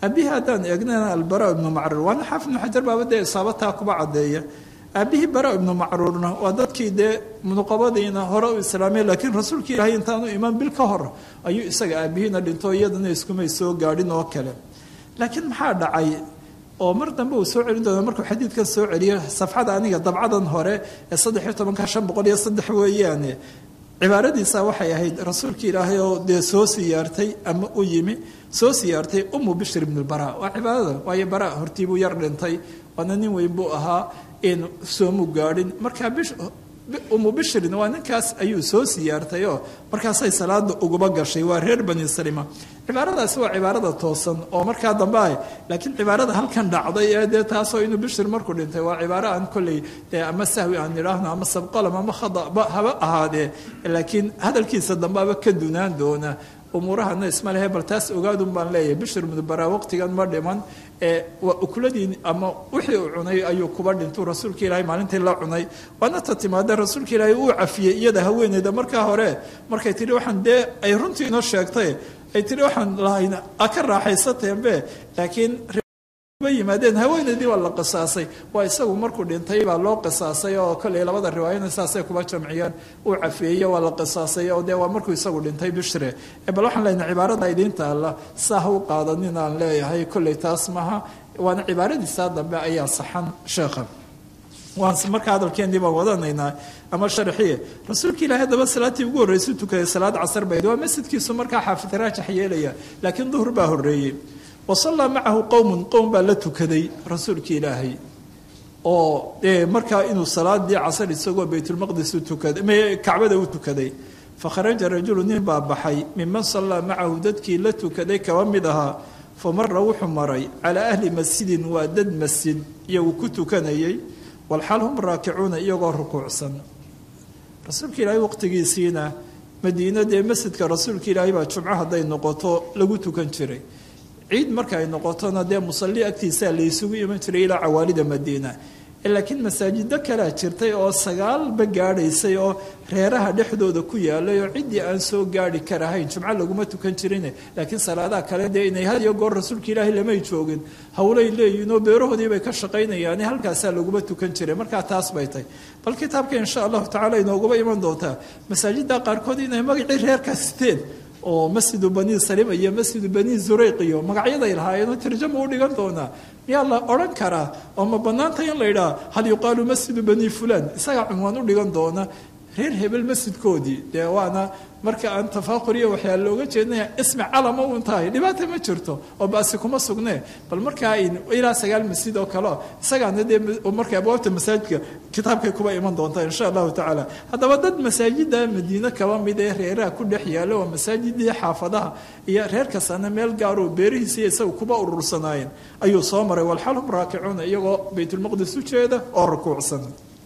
aabihii haddaan eegnana albara ibnu macruur waana xaafid ibnu xajar baaba dee isaabataa kuba caddeeya aabihii bara ibnu macruurna waa dadkii dee munuqabadiina hore u islaamay laakiin rasuulka ilaahay intaanu imaan bil ka hor ayuu isaga aabihiina dhinto iyadana iskumay soo gaadhin oo kale laakiin maxaa dhacay oo mar dambe uu soo celin doona markuu xadiidkan soo celiyo safxada aniga dabcadan hore ee saddex iyo tobanka shan boqol iyo saddex weeyaane cibaaradiisa waxay ahayd rasuulka ilaahay oo dee soo siyaartay ama u yimi soo siyaartay umu bishir ibn bara waa cibaadada waayo bara hortiibuu yar dhintay waana nin weyn buu ahaa in soomu gaadhin markaa umu bishirin waa ninkaas ayuu soo siyaartay oo markaasay salaada uguba gashay waa reer bani salima cibaaradaasi waa cibaarada toosan oo markaa dambe ah laakiin cibaarada halkan dhacday ee dee taasoo inuu bishir markuu dhintay waa cibaaro aan kolley dee ama sahwi aan idhaahno ama sabqalam ama khadaba haba ahaadee laakiin hadalkiisa dambeaba ka dunaan doona umuurahana isma lehe bal taas ogaadun baan leeyahay bishir mudbaraa waqtigan ma dhiman ee waa ukuladii ama wixii uu cunay ayuu kuba dhintuu rasuulka ilaahay maalintii la cunay waana ta timaada rasuulka ilaahay uu cafiyey iyada haweeneyda markaa hore markay tihi waxaan dee ay runtii inoo sheegtay ay tihi waxaan lahayn a ka raaxaysateembe laakiin yimaadeen haweeneydii waa la qisaasay waa isagu markuu dhintay baa loo qisaasay oo kolley labada riwaayana saasay kuba jamciyeen uu cafeeye waa la qisaasay oo dee waa markuu isagu dhintay bishre bal waxaan leenahay cibaarada idiin taalla saa ha u qaadanin aan leeyahay kolley taas maha waana cibaaradiisaa dambe ayaa saxan sheekha waan markaa hadalkeennii baan wadanaynaa ama sharxiye rasuulka ilaahay haddaba salaatii ugu horreysay tukaday salaad casar bayd waa masjidkiisu markaa xaafid raajax yeelaya laakiin duhur baa horreeyey wasallaa macahu qowmun qowm baa la tukaday rasuulka ilaahay oo dee markaa inuu salaadii casar isagoo baytulmaqdis utukaday kacbada u tukaday fakharaja rajulu nin baa baxay miman sallaa macahu dadkii la tukaday kaba mid ahaa fa mara wuxuu maray calaa ahli masjidin waa dad masjid iyagu ku tukanayay walxaal hum raakicuuna iyagoo rukuucsan rasuulka ilaahay waqtigiisiina madiina dee masjidka rasuulka ilaahay baa jumco hadday noqoto lagu tukan jiray ciid marka ay noqotona dee musalli agtiisaa laysugu iman jiray ilaa cawaalida madiina laakiin masaajido kalea jirtay oo sagaalba gaadhaysay oo reeraha dhexdooda ku yaalay oo ciddii aan soo gaari karahayn jumco laguma tukan jirin laakiin salaadaha kale dee inay had iyo goor rasuulka ilaahay lamay joogin howlay leeyihinoo beerahoodii bay ka shaqaynayaan halkaasaa laguma tukan jiray markaa taas bay tahy bal kitaabka insha allahu tacala inooguma iman doontaa masaajida qaarkood inay magacii reerkaa siteen oo masjidu bani salima iyo masjidu bani zureyq iyo magacyaday lahaayeenoo tarjama u dhigan doonaa miyaa la odhan karaa oo ma bannaanta in la yidhaha hal yuqaalu masjidu bani fulan isagaa cunwaan u dhigan doona reer hebel masjidkoodii dee waana marka aan tafaaquriya waxyaa looga jeednaya ismi calama uun tahay dhibaata ma jirto oo baasi kuma sugnee bal markaa ilaa sagaal masjid oo kaleo isagaana dee marka abwaabta masaajidka kitaabkay kuba iman doontaa insha allahu tacaala haddaba dad masaajida madiine kaba mid ee reeraha ku dhex yaala oo masaajidii xaafadaha iyo reer kastana meel gaaroo beerihiisiiyo isaga kuba urursanaayeen ayuu soo maray walxal hum raakicuuna iyagoo baytulmaqdis u jeeda oo rukuucsan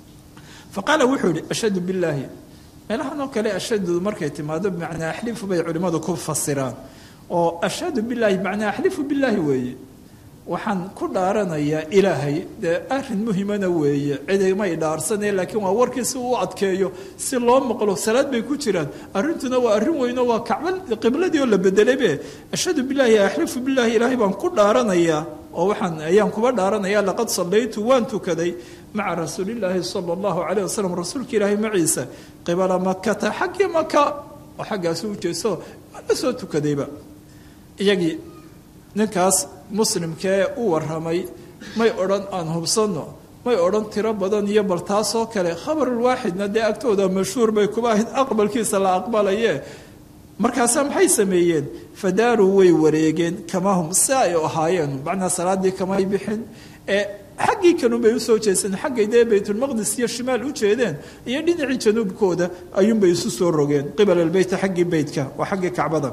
faqaala wuxuu yihi ashhadu billaahi meelahan oo kale ashhadu markay timaado bimacnaa axlifu bay culimmadu ku fasiraan oo ashhadu billaahi bimacnaa axlifu billaahi weeye waxaan ku dhaaranayaa ilaahay dee arrin muhimana weeye cidimay dhaarsanee laakiin waa warkii si uu adkeeyo si loo maqlo salaad bay ku jiraan arrintuna waa arrin weyno waa kacba qibladii oo la bedelaybe ashhadu billaahi axlifu billaahi ilaahay baan ku dhaaranayaa oo waxaan ayaan kuba dhaaranayaa laqad sallaytu waan tukaday maca rasuulillaahi sala allahu calayh wasalam rasuulka ilaahay maciisa qibala makata xaggii maka oo xaggaasu u jeeso waa la soo tukadayba iyagii ninkaas muslimkee u warramay may odhan aan hubsanno may odhan tiro badan iyo bal taasoo kale khabarulwaaxidna dee agtooda mashhuur bay kuba ahayd aqbalkiisa la aqbalaye markaasaa maxay sameeyeen fadaaruu way wareegeen kamahum si ay ahaayeen macnaa salaadii kamay bixin ee xaggii kanunbay usoo jeeseen xaggay dee baytulmaqdis iyo shimaal u jeedeen iyo dhinacii januubkooda ayuunbay isu soo rogeen qibala albeyta xaggii beytka waa xaggii kacbada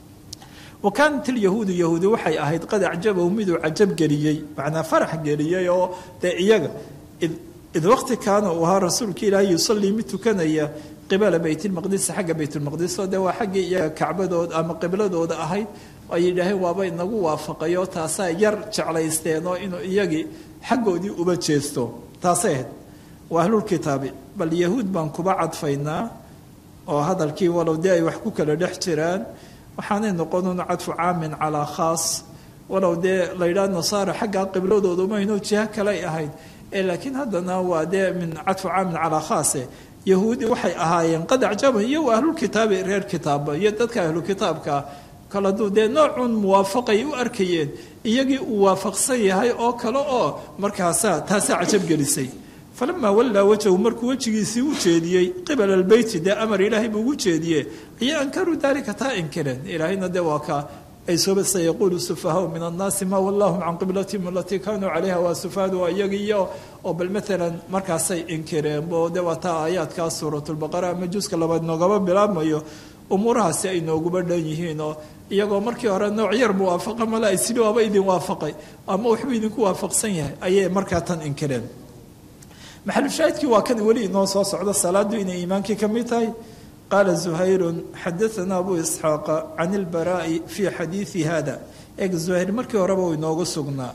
wa kaanat ilyahuudu yahuudi waxay ahayd qad acjabahu miduu cajab geliyey macnaa farax geliyey oo dee iyaga id waqti kaana uu ahaa rasuulka ilaahi yusallii mid tukanaya qibala baytilmaqdisi xagga baytulmaqdis oo dee waa xaggii iyaga kacbadooda ama qibladooda ahayd ay yidhaaheen waaba inagu waafaqayo taasaa yar jeclaysteen oo inuu iyagii xaggoodii uba jeesto taasay ahayd waa ahlulkitaabi bal yahuud baan kuba cadfaynaa oo hadalkii walow dee ay wax ku kala dhex jiraan waxaanay noqonun cadfu caamin calaa khaas walow dee la yidhaha nasaara xaggaa qibladooda mayno jiho kaley ahayd laakiin haddana waa dee min cadfu caamin calaa khaase yahuudi waxay ahaayeen qad acjaba iyo ahlulkitaabi reer kitaaba iyo dadka ahlukitaabka kale hadduu dee noocun muwaafaqay u arkayeen iyagii uu waafaqsan yahay oo kale oo markaasaa taasaa cajab gelisay falamaa wallaa wajhu markuu wejigiisii u jeediyey qibala albeyti dee amar ilaahay buu ugu jeediye ayay ankaruu daalika taa inkireen ilaahayna dee waa ka ay sooba sayaquulu sufahaau min annaasi maa wallahum can qiblatihim alatii kaanuu calayha waa sufahaadu waa iyagiiyo oo bal maalan markaasay inkireen bo de waa taa aayaadkaa suuratulbaqara ama juska labaad noogaba bilaabmayo umuurahaasi ay nooguba dhan yihiin oo iyagoo markii hore nooc yar muwaafaqa male ay sidii waaba idin waafaqay ama waxbuu idinku waafaqsan yahay ayay markaa tan inkireen maxalushaahidkii waa kan weli inoo soo socdo salaadu inay iimaankii ka mid tahay qaala zuhayru xadaana abu isxaaqa can ilbaraa'i fii xadiidi hada eeg zuhayr markii horeba uu inoogu sugnaa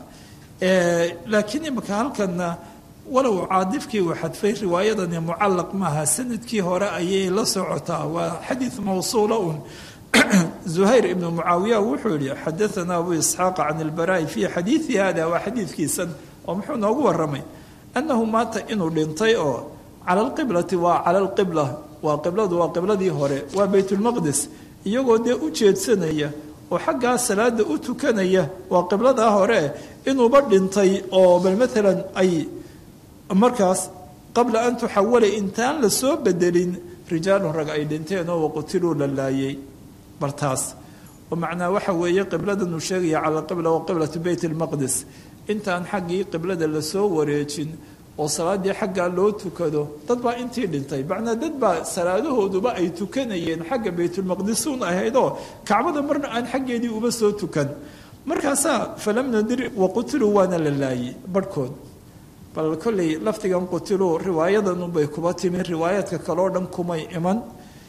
laakiin imika halkanna walow caadifkii uu xadfay riwaayadani mucallaq maaha sanadkii hore ayay la socotaa waa xadiid mawsuula un zuhayr ibnu mucaawiya wuxuu yihi xadaana abu isxaaqa can ilbaraa'i fii xadiidi hada waa xadiidkiisan oo muxuu noogu waramay annahu maata inuu dhintay oo cala alqiblati waa cala alqibla waa qibladu waa qibladii hore waa baytulmaqdis iyagoo dee u jeedsanaya oo xaggaa salaada u tukanaya waa qibladaa hore inuuba dhintay oo bal maalan ay markaas qabla an tuxawala intaan la soo bedelin rijaalun rag ay dhinteen oo waqutiluu la laayay bal taas oo macnaa waxa weeye qibladan uu sheegaya cala alqibla wa qiblatu beyt almaqdis intaan xaggii qiblada lasoo wareejin oo salaadii xaggaa loo tukado dad baa intii dhintay macnaa dad baa salaadahooduba ay tukanayeen xagga baytulmaqdisuun ahaydoo kacbada marna aan xaggeedii uba soo tukan markaasaa falam nadir waqutiluu waana la laayay barhkood bal kolley lafdigan qutiluu riwaayadanunbay kuba timi riwaayaadka kaleo dhan kumay iman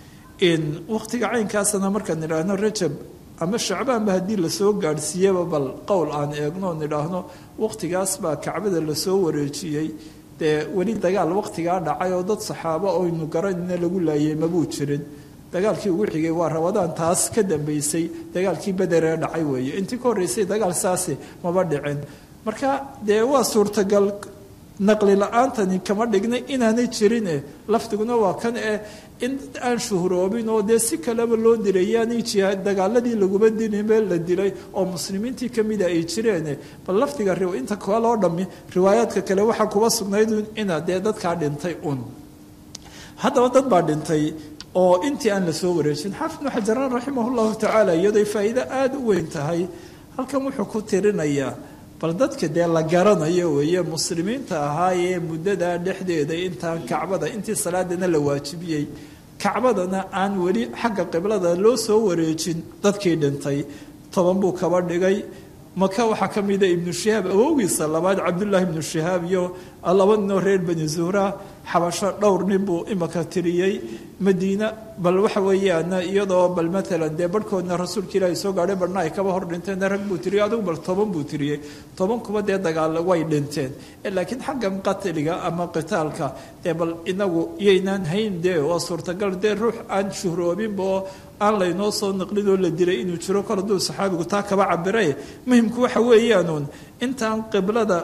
in wakhtiga caynkaasana markaan idhaahno rajab ama shacbaanba haddii lasoo gaadhsiiyaba bal qowl aan eegno on idhaahno wakhtigaas baa kacbada lasoo wareejiyey dee weli dagaal wakhtigaa dhacay oo dad saxaabo oynu garanayna lagu laayay mabuu jirin dagaalkii ugu xigay waa rabadaan taas ka dambeysay dagaalkii bederee dhacay weeye intii ka horreysay dagaal saasi maba dhicin marka dee waa suurtagal naqli la-aantani kama dhignay inaanay jirine lafdiguna waa kan eh in dad aan shuhuroobin oo dee si kaleba loo dilay yaanay jihaad dagaaladii laguma dilinbe la dilay oo muslimiintii kamida ay jireene bal lafdiga inta kaloo dhami riwaayaadka kale waxaa kuba sugnayd ina dee dadkaa dhintay un haddaba dad baa dhintay oo intii aan lasoo wareejin xaafid bnu xajaraan raximah llahu tacaala iyadoy faa'iido aada u weyn tahay halkan wuxuu ku tirinayaa bal dadka dee la garanayo weeye muslimiinta ahaayee muddadaa dhexdeeda intaan kacbada intii salaadana la waajibiyey kacbadana aan weli xagga qiblada loo soo wareejin dadkii dhintay toban buu kaba dhigay maka waxaa ka mida ibnu shihaab awowgiisa labaad cabdullaahi ibnu shihaab iyo laba ninoo reer bani zuhra xabasho dhowr nin buu imaka tiriyey madiina bal waxa weeyaan iyadoo bal maalan dee barhkoodna rasuulka ilaahi soo gaadhay barhna ay kaba hor dhinteen rag buu tiriyey adigu bal toban buu tiriyey toban kuba dee dagaal way dhinteen laakiin xaggan qatliga ama qitaalka dee bal inagu yaynaan hayn dee waa suurtagal dee ruux aan shuhroobinba oo aan laynoo soo naqlin oo la dilay inuu jiro kol hadduu saxaabigu taa kaba cabire muhimku waxa weeyaanuun intaan qiblada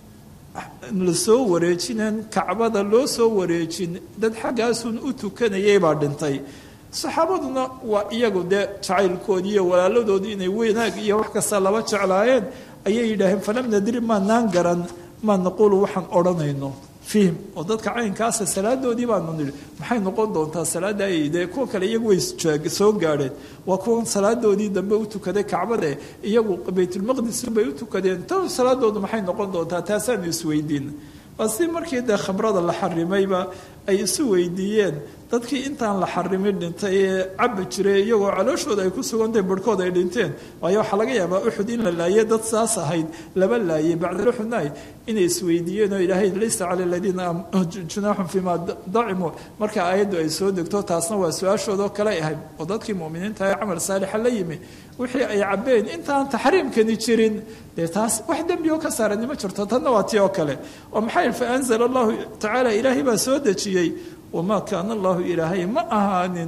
lasoo wareejinen kacbada loo soo wareejin dad xaggaasun u tukanayay baa dhintay saxaabaduna waa iyagu dee jacaylkoodii iyo walaaladoodii inay weynaag iyo wax kasta laba jeclaayeen ayay yidhaaheen falam nadri maanaan garan maa naquulu waxaan odhanayno fihim oo dadka caynkaasa salaadoodii baanu nidhi maxay noqon doontaa salaada ay dee kuwa kale iyagu way soo gaadheen waa kuwan salaadoodii dambe u tukaday kacbade iyagu baytulmaqdis bay u tukadeen ta salaadoodu maxay noqon doontaa taasaanu isweydiin waa si markii dee khamrada la xarimayba ay isu weydiiyeen dadkii intaan la xarimin dhintay ee cabbi jiray iyagoo calooshooda ay ku sugantahay barhkood ay dhinteen waayo waxaa laga yaabaa uxud in la laayay dad saas ahayd laba laayay bacda uxudna inay isweydiiyeen oo ilaahay laysa cala aladiina junaaxun fiima dacimuu marka aayaddu ay soo degto taasna waa su-aashoodoo kale ahayd oo dadkii mu'miniinta ee camal saalixa la yimi wixii ay cabbeen intaan taxriimkani jirin dee taas wax dembi oo ka saarani ma jirto tanna waa tii oo kale oo maxay fa anzala allahu tacaala ilaahay baa soo dejiyey wamaa kaana allahu ilaahay ma ahaanin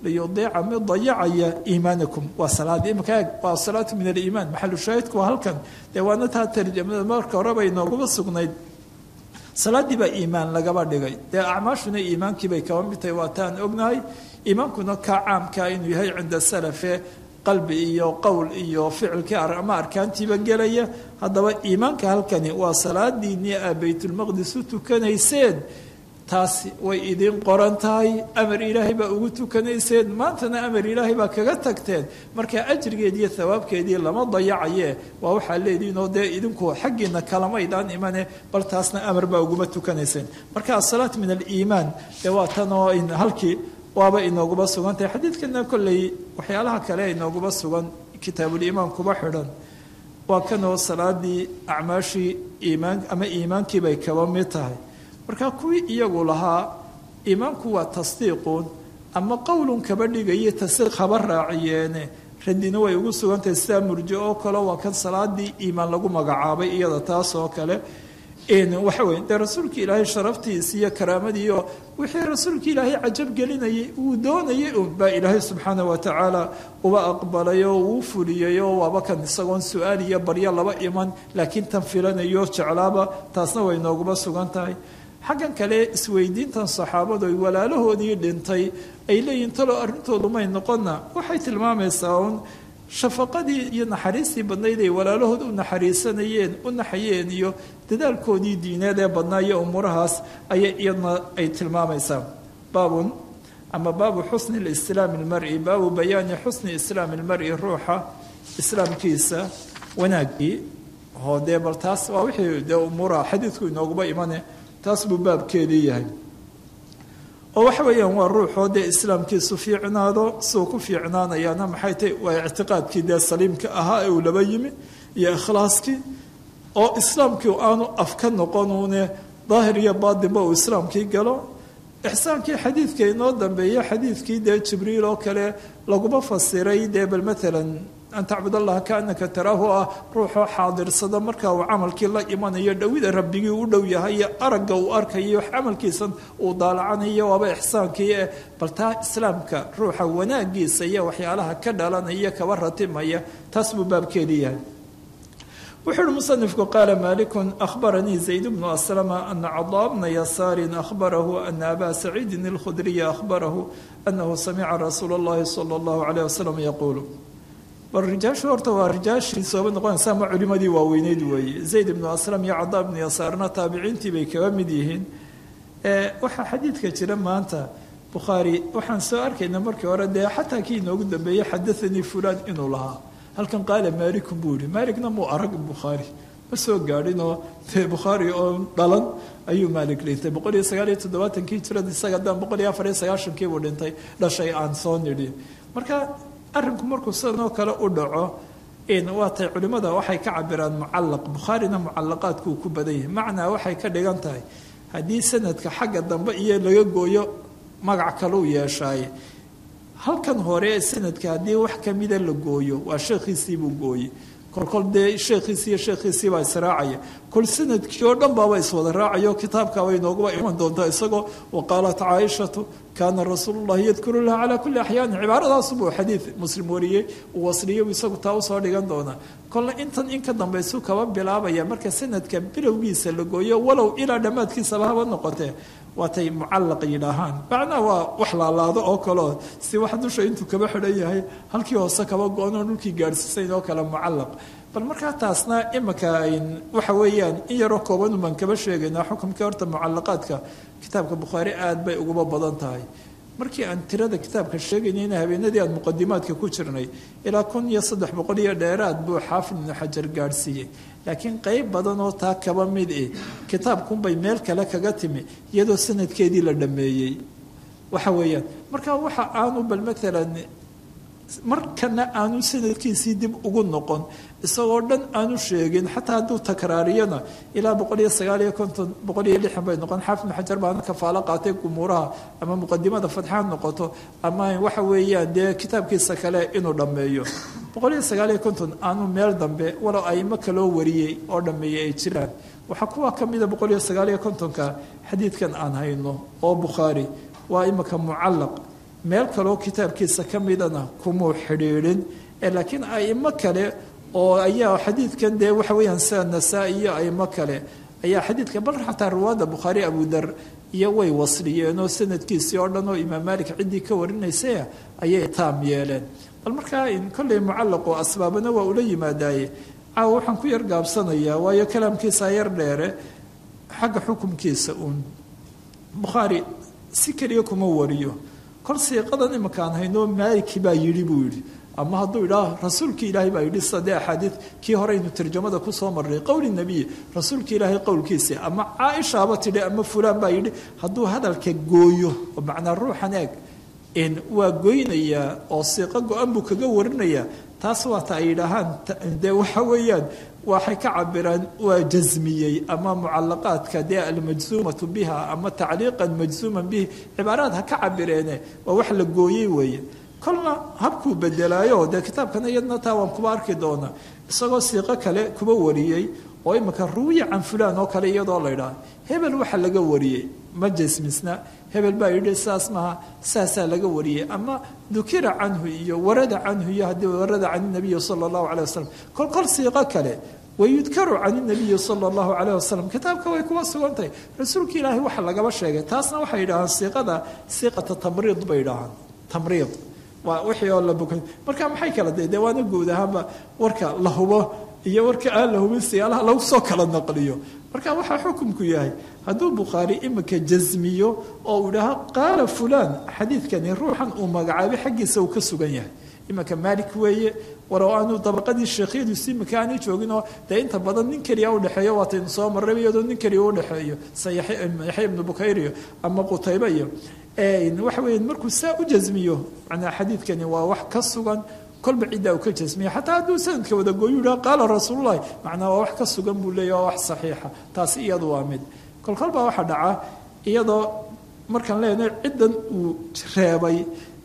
liyudiica mid dayacaya iimaanakum waa salaad imika eeg waa asalaatu min aliimaan maxalu shaahidku waa halkan dee waana taa tarjamada marka horeba inooguma sugnayd salaaddii baa iimaan lagaba dhigay dee acmaashuna iimaankiibay kaba mid tahay waa taan ognahay iimaankuna kaa caamkaa inuu yahay cinda salafe qalbi iyo qowl iyo ficilkii ama arkaantiiba gelaya haddaba iimaanka halkani waa salaadiinii aa baytulmaqdis u tukanayseen taasi way idiin qoran tahay amar ilaahay baa ugu tukanayseen maantana amar ilaahay baa kaga tagteen marka ajrigeediiyo thawaabkeedii lama dayacaye waa waxaa leediinoo dee idinku xaggiina kalamaydaan imane bal taasna amar baa uguma tukanayseen marka asalaat min aliimaan dee waa tan oo halkii waaba inooguba sugan tahay xadiidkana kolley waxyaalaha kale inooguba sugan kitaabuliimaan kuba xidhan waa kanoo salaadii acmaashii iimaan ama iimaankiibay kaba mid tahay marka kuwii iyagu lahaa iimaanku waa tasdiiqun ama qowlun kaba dhigayo tasdiiq haba raaciyeene radina way ugu sugantahay sidaa murjo oo kale waa kan salaadii iimaan lagu magacaabay iyada taas oo kale waxa weye dee rasuulka ilaahay sharaftiisi iyo karaamadiiyo wixii rasuulka ilaahay cajab gelinayay uu doonayay un baa ilaahay subxaana wa tacaala uba aqbalay oo uu fuliyey oo waaba kan isagoon su-aal iyo baryo laba iman laakiin tan filanayo jeclaaba taasna way nooguba sugan tahay xaggan kale isweydiintan saxaabadu ay walaalahoodii dhintay ay leeyihin talo arrintoodu may noqonna waxay tilmaamaysaa un shafaqadii iyo naxariistii badnayd ay walaalahood u naxariisanayeen u naxayeen iyo dadaalkoodii diineed ee badnaa iyo umuurahaas ayay iyadna ay tilmaamaysaa baabun ama baabu xusni lislaami lmari baabu bayaani xusni islaami lmari ruuxa islaamkiisa wanaaggii oo dee bal taas waa wixii dee umuuraha xadiidku inooguba imane taas buu baabkeedii yahay oo waxa weeyaan waa ruuxoo dee islaamkiisu fiicnaado suu ku fiicnaanayaana maxay tahy waa ictiqaadkii dee saliimka ahaa ee uu laba yimi iyo ikhlaaskii oo islaamkii aanu af ka noqonuune daahir iyo baatinba uu islaamkii galo ixsaankii xadiidka inoo dambeeya xadiidkii dee jibriil oo kale laguma fasiray dee bal maalan an tacbud allaha kaanaka taraahu ah ruuxoo xaadirsada marka uu camalkii la imanayo dhowida rabbigii u dhow yahay iyo aragga uu arkayo camalkiisan uu daalacanayo waaba ixsaankii eh bal taa islaamka ruuxa wanaagiisa iyo waxyaalaha ka dhalanaya kaba ratimaya taas buu baabkeedii yahay wuxuu uhi musanifku qaala malikun ahbaranii zayd bnu aslama ana cadaa bna yasaarin ahbarahu ana abaa saciidin alkhudriya ahbarahu anahu samica rasuula اllahi sala اllahu alayh wasalam yaquulu bal rijaashu horta waa rijaashii sooba noqonaysa ama culimadii waaweyneyd weeye zayd ibnu aslam iyo cadaa ibnu yasaarna taabiciintii bay kaga mid yihiin waxaa xadiidka jira maanta bukhaari waxaan soo arkayna markii hore dee xataa kii inoogu dambeeyey xadathanii fulaan inuu lahaa halkan qaala maalikun buu yihi maaligna muu arag bukhaari ma soo gaadhinoo dee bukhaari oo dhalan ayuu maalik dhintay boqol iyo sagaal iyo toddobaatankii jirada isaga haddaan boqol iyo afar iyo sagaashankii buu dhintay dhashay aan soo nidhi marka arrinku markuu sidanoo kale u dhaco waatay culimmada waxay ka cabiraan mucallaq bukhaarina mucallaqaadkuu ku badan yahay macnaa waxay ka dhigan tahay haddii sanadka xagga dambe iyo laga gooyo magac kaleu yeeshaaye halkan hore sanadka haddii wax kamida la gooyo waa sheekhiisiibuu gooye kolkol dee sheekhiisi iyo sheekhiisiibaa israacaya kol sanadkii oo dhan baaba iswada raacayo kitaabkaabay nooguba iman doontaa isagoo waqaalat caaishatu kaana rasuulu llahi yadkuru laha calaa kulli axyaani cibaaradaasubuu xadiid muslim wariyey uu wasliyo isagu taa usoo dhigan doonaa kolna intan in ka dambaysu kaba bilaabaya marka sanadka bilowgiisa la gooyo walow ilaa dhammaadkiisaba haba noqotee waatay mucallaq yidhaahaan macnaa waa wax laalaado oo kaleo si wax dusha intuu kaba xidhan yahay halkii hoose kaba go-anoo dhulkii gaadhsiisayn oo kale mucallaq bal markaa taasna imanka waxa weeyaan in yaroo kooban umaan kaba sheegaynaa xukumkii horta mucallaqaadka kitaabka bukhaari aad bay uguba badan tahay markii aan tirada kitaabka sheegaynayna habeenadii aan muqadimaadka ku jirnay ilaa kun iyo saddex boqol iyo dheeraad buu xaafid ibnu xajar gaadhsiiyey laakiin qeyb badan oo taa kaba mid eh kitaabkunbay meel kale kaga timi iyadoo sanadkeedii la dhammeeyey waxa weeyaan marka waxa aanu bal maalan markana aanu sanadkiisii dib ugu noqon isagoo dhan aanu sheegin xataa hadduu takraariyana ilaa boqol iyo sagaal iyo konton boqol iyo lixan bay noqon xaafid ibnu xajar baana kafaalo qaatay gumuuraha ama muqadimada fatxaad noqoto ama waxa weeyaan dee kitaabkiisa kale inuu dhammeeyo boqol iyo sagaal iyo konton aanu meel dambe walow aimo kaloo wariyey oo dhammeeyey ay jiraan waxaa kuwa ka mida boqol iyo sagaal iyo kontonka xadiidkan aan hayno oo bukhaari waa imika mucallaq meel kaloo kitaabkiisa ka midana kumuu xidhiidhin laakiin aimo kale oo ayaa xadiidkan dee waxa weeyaan sida nasaa-i iyo aimo kale ayaa xadiidka bal xataa riwaayada bukhaari abudar iyo way wasliyeenoo sanadkiisii oo dhan oo imaam maalik ciddii ka warinaysay ayay taam yeeleen bal markaa kolley mucallaqo asbaabana waa ula yimaadaaye caawa waxaan ku yar gaabsanayaa waayo kalaamkiisa yar dheere xagga xukumkiisa uun bukhaari si keliya kuma wariyo kol siiqadan iminkaan hayno maaliki baa yidhi buu yidhi ama hadduu idhaa rasuulkii ilaahay baa yidhi sadee axaadiid kii horeynu tarjamada kusoo marray qowli nebiy rasuulkii ilaahay qowlkiisii ama caaishaaba tidhi ama fulaan baa yidhi hadduu hadalka gooyo oo macnaa ruuxan eeg waa goynayaa oo siiqo go-an buu kaga warinayaa taas waata ay yidhaahaan dee waxa weeyaan waxay ka cabiraan waa jasmiyey ama mucalaqaadka dee almajsuumatu biha ama tacliiqan majsuuman bihi cibaaraad ha ka cabireene waa wax la gooyey weeye kolna habkuu bedelaayo dee kitaabkana iyadna taa waan kuba arki doonaa isagoo siiqo kale kuba wariyey oo imika ruwiya can fulaan oo kale iyadoo la ydhaha hebel waxa laga wariyey ma jasmisna hebel baa yidhi saas maha saasaa laga wariyey ama dukira canhu iyo warada canhu iyo haddii warada can nabiyi sala allahu caleyh wasalam kol kol siiqo kale wayudkaru can nabiyi sala allahu caleyh wasalam kitaabka way kuwa sugan tahay rasuulka ilaahay waxa lagaba sheegay taasna waxay yidhahaan siiqada siiqata tamriid bay yidhahaan tamriid waa wixii oo la bukay marka maxay kala dee dee waana guud ahaanba warka la hubo iyo warka aan la hubin siyaalaha lagu soo kala naqliyo marka waxaa xukumku yahay hadduu bukhaari imika jasmiyo oo uu idhaaho qaala fulaan xadiidkani ruuxan uu magacaabay xaggiisa uu ka sugan yahay imika maalik weeye walow aanu dabaqadii sheekhyadiisu imika aanay jooginoo dee inta badan nin keliya udhexeeyo waataynu soo marray iyadoo nin keliya udhexeeyo sa yaxya ibnu bukayr iyo ama qutaybe iyo waxa weya markuu saa u jasmiyo manaa xadiidkani waa wax ka sugan kolba ciddaa uu ka jasmiya xataa hadduu sanadka wada gooyu yidhaha qaala rasuululahi macnaa waa wax ka sugan buu leeya waa wax saxiixa taasi iyadu waa mid kolkol baa waxaa dhaca iyadoo markaan leenahay ciddan uu reebay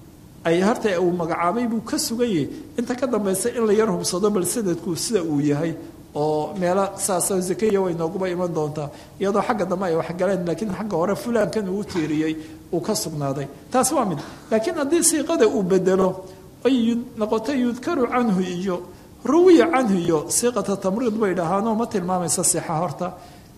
ay harta uu magacaabay buu ka sugan yahay inta ka dambaysa in la yar hubsado bal sanadku sida uu yahay oo meelo saasa zakaya way nooguba iman doontaa iyadoo xagga dambe ay waxgaleen laakiin xagga hore fulaankan uu tiiriyey uu ka sugnaaday taasi waa mid laakiin haddii siiqada uu bedelo ay noqoto yudkaru canhu iyo ruwiya canhu iyo siiqata tamriid bay dhahaanoo ma tilmaamaysa sixa horta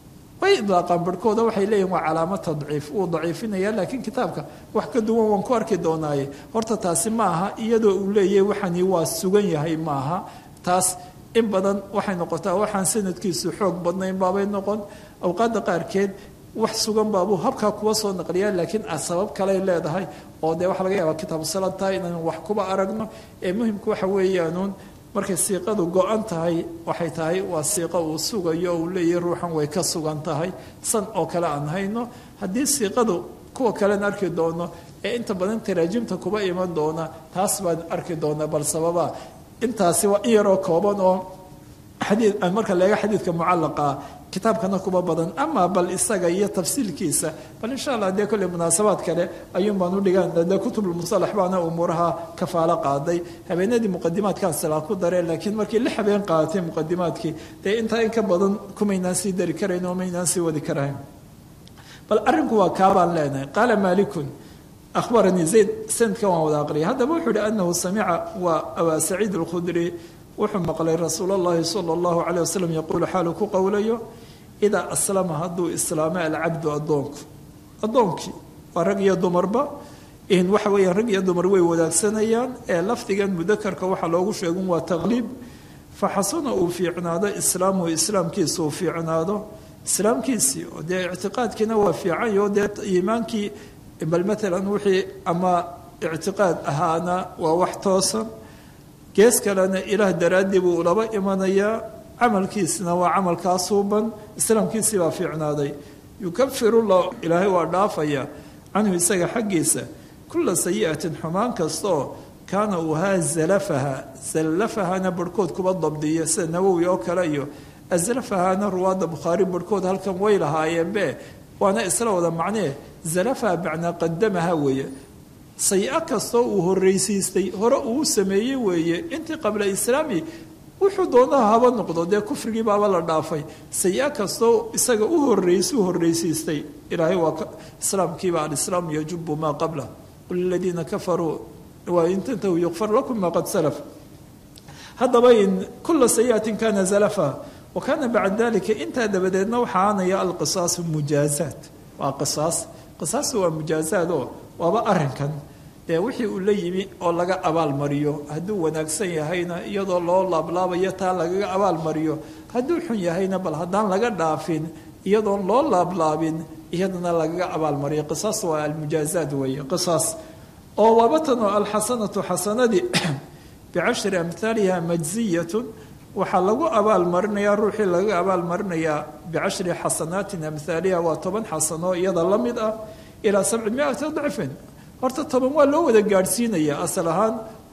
way idlaaqaan barhkooda waxay leeyihin waa calaamo tadciif wuu daciifinaya laakiin kitaabka wax ka duwan waan ku arki doonaaye horta taasi ma aha iyadoo uu leeyahay waxani waa sugan yahay maaha taas in badan waxay noqotaa waxaan sanadkiisu xoog badnayn baabay noqon awqaadda qaarkeed wax sugan baabuu habkaa kuwa soo naqliyaa laakiin sabab kaley leedahay oo dee waxaa laga yaabaa kitaabu salaad tahay inaan wax kuba aragno ee muhimku waxa weeyaanuun markay siiqadu go-an tahay waxay tahay waa siiqo uu sugayo oo uu leeyahay ruuxan way ka sugan tahay san oo kale aan hayno haddii siiqadu kuwa kalen arki doono ee inta badan taraajimta kuba iman doona taas baan arki doonaa bal sababa intaasi waa in yaroo kooban oo xadii marka leega xadiidka mucalaqa kitaabkana kuba badan ama bal isaga iyo tafsiilkiisa bal insha allah dee kolley munaasabaad kale ayuun baan udhigaan dee kutubulmusalax baana umuuraha kafaalo qaaday habeenadii muqadimaadkaan silaa ku dareen laakiin markii lix habeen qaadatay muqadimaadkii dee intaa in ka badan kumaynaan sii dari karayn oo maynaan sii wadi karayn bal arrinku waa kaabaan leenahay qaala maalikun ahbaranii zayd sanadkan waan wada aqriyay haddaba wuxuu ihi anahu samica waa abaa saciid alkhudri wuxuu maqlay rasuul اllahi salى اllahu alيه waslm yaquulu xaalu ku qowlayo idaa aslama hadduu islaamay alcabdu addoonku addoonkii waa rag iyo dumarba waxa weeyaan rag iyo dumar way wadaagsanayaan ee lafdigan mudakarka waxaa loogu sheegun waa taqliib faxasuna uu fiicnaado islaamuhu islaamkiisa uu fiicnaado islaamkiisii oo dee ictiqaadkiina waa fiicanyo dee iimaankii bal maalan wixii ama ictiqaad ahaana waa wax toosan gees kalena ilaah daraaddii buu laba imanayaa camalkiisna waa camalkaa suuban islaamkiisii baa fiicnaaday yukafiru llah ilaahay waa dhaafaya canhu isaga xaggiisa kula sayi'atin xumaan kastaoo kaana uu haa zalafaha zallafahana barhkood kuba dabdiya sida nawowi oo kale iyo azlafahana ruwaadda bukhaari barhkood halkan way lahaayeenbe waana isla wada macnee zalafaha macnaa qadamaha weeye sayi-a kastoo uu horreysiistay hore uu sameeyey weeye intii qabla islaami wuxuu doonaha haba noqdo dee kufrigii baaba la dhaafay sayi-a kastoo isaga u horreysuu horreysiistay ilaahay waa islaamkiiba alislaamu yajubu maa qabla liladiina kafaruu wain tantahu yukfar lakum ma qad salaf haddaba in kula sayiatin kana zalafa wa kana bacda dalika intaa dabadeedna waxaa aanaya alqisaasu mujaazaat waa qisaas qisaasu waa mujaazaad oo waaba arinkan dee wixii uu la yimi oo laga abaalmariyo hadduu wanaagsan yahayna iyadoo loo laablaabayo taa lagaga abaalmariyo hadduu xun yahayna bal haddaan laga dhaafin iyadoon loo laablaabin iyadana lagaga abaalmariyo qisaas waa almujaazaad weeye qisaas oo waabatanoo alxasanatu xasanadii bicashri amhaaliha majziyatun waxaa lagu abaalmarinayaa ruuxii laga abaalmarinayaa bicashri xasanaatin amhaaliha waa toban xasano iyada la mid ah ilaa sabci miati dacfin horta toban waa loo wada gaadhsiinaya asal ahaan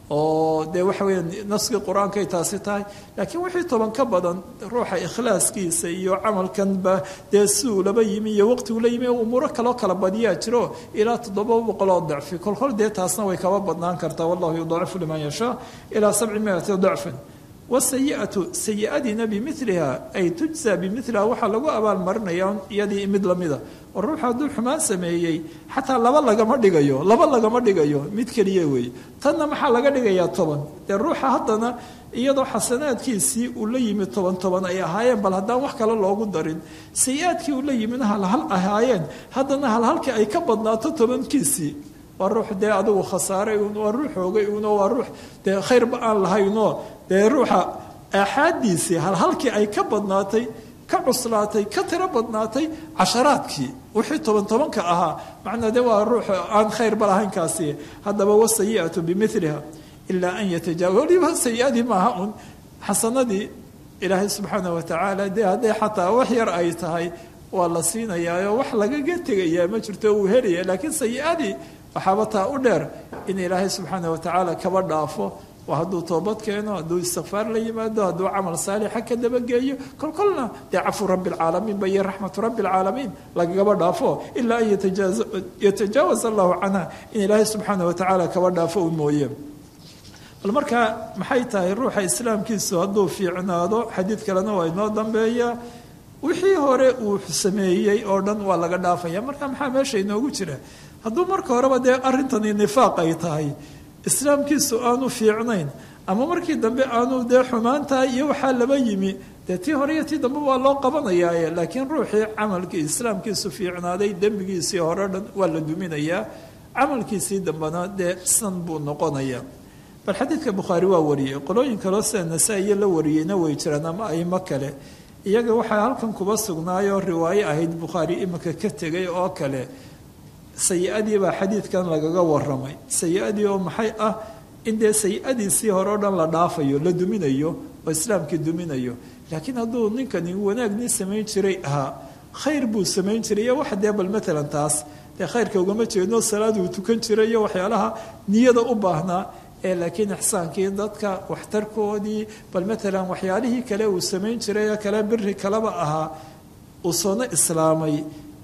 oo dee waxa weya naskii qur-aankay taasi tahay laakiin wixii toban ka badan ruuxa ikhlaaskiisa iyo camalkanba dee siduu laba yimi iyo waqtigu la yimi umuuro kaloo kala badiyaa jiro ilaa toddoba boqoloo dacfi kolkol dee taasna way kaba badnaan kartaa wallahu yudacifu liman yashaa ilaa sabci miati dacfin wasayiatu sayi-adiina bimiliha ay tujza bimiliha waxaa lagu abaalmarinaya iyadii mid lamida oo ruuxu hadduu xumaan sameeyey xataa laba lagama dhigayo laba lagama dhigayo mid keliya weeye tanna maxaa laga dhigayaa toban dee ruuxa haddana iyadoo xasanaadkiisii uu la yimi toban toban ay ahaayeen bal haddaan wax kale loogu darin sayi-aadkii uu la yimina halhal ahaayeen haddana halhalkii ay ka badnaato tobankiisii waa ruux dee adigu khasaaray un waa ruux hoogay uno waa ruux dee khayrba aan lahaynoo dee ruuxa aaxaadiisii halhalkii ay ka badnaatay ka cuslaatay ka tiro badnaatay casharaadkii wixii toban tobanka ahaa macnaa de waa ruux aan khayrba lahayn kaasi haddaba wasayi'atu bimiliha ilaa an yatajaawa waliba sayi-adii maaha un xasanadii ilaahay subxaana watacaala dee hadday xataa wax yar ay tahay waa la siinayaao wax lagaga tegayaa ma jirto uu helaya laakiin sayi-adii waxaaba taa u dheer in ilaahay subxaana watacaala kaba dhaafo waa hadduu toobad keeno hadduu istikfaar la yimaado hadduu camal saalixa ka dabageeyo kolkolna dee cafu rabbi alcaalamiin ba iyo raxmatu rabbi alcaalamiin lagagaba dhaafo ilaa an yatajaawaz allahu canha in ilaahay subxaana watacaala kaba dhaafo u mooye bal markaa maxay tahay ruuxa islaamkiisu hadduu fiicnaado xadiid kalena waa inoo dambeeya wixii hore uu sameeyey oo dhan waa laga dhaafaya marka maxaa meesha inoogu jira hadduu marka horeba dee arrintani nifaaq ay tahay islaamkiisu aanu fiicnayn ama markii dambe aanu dee xumaantahay iyo waxaa laba yimi dee tii hore iyo tii dambe waa loo qabanayaaye laakiin ruuxii camalkii islaamkiisu fiicnaaday dembigiisii hore dhan waa la duminayaa camalkiisii dambena dee san buu noqonaya bal xadiidka bukhaari waa wariyey qolooyin kaloo sida nasaa-iyo la wariyeyna way jiraan ama aimo kale iyaga waxaa halkan kuba sugnaayoo riwaayo ahayd bukhaari iminka ka tegay oo kale sayi-adii baa xadiidkan lagaga waramay sayi-adii oo maxay ah in dee sayi-adiisii hore o dhan la dhaafayo la duminayo oo islaamkii duminayo laakiin hadduu ninkani wanaagnii samayn jiray ahaa khayr buu samayn jiray iyo wax dee bal matalan taas dee khayrka ugama jeedno salaad uu tukan jiray iyo waxyaalaha niyada u baahnaa ee laakiin ixsaankii dadka waxtarkoodii bal matalan waxyaalihii kale uu samayn jiray ee kale biri kaleba ahaa uu soona islaamay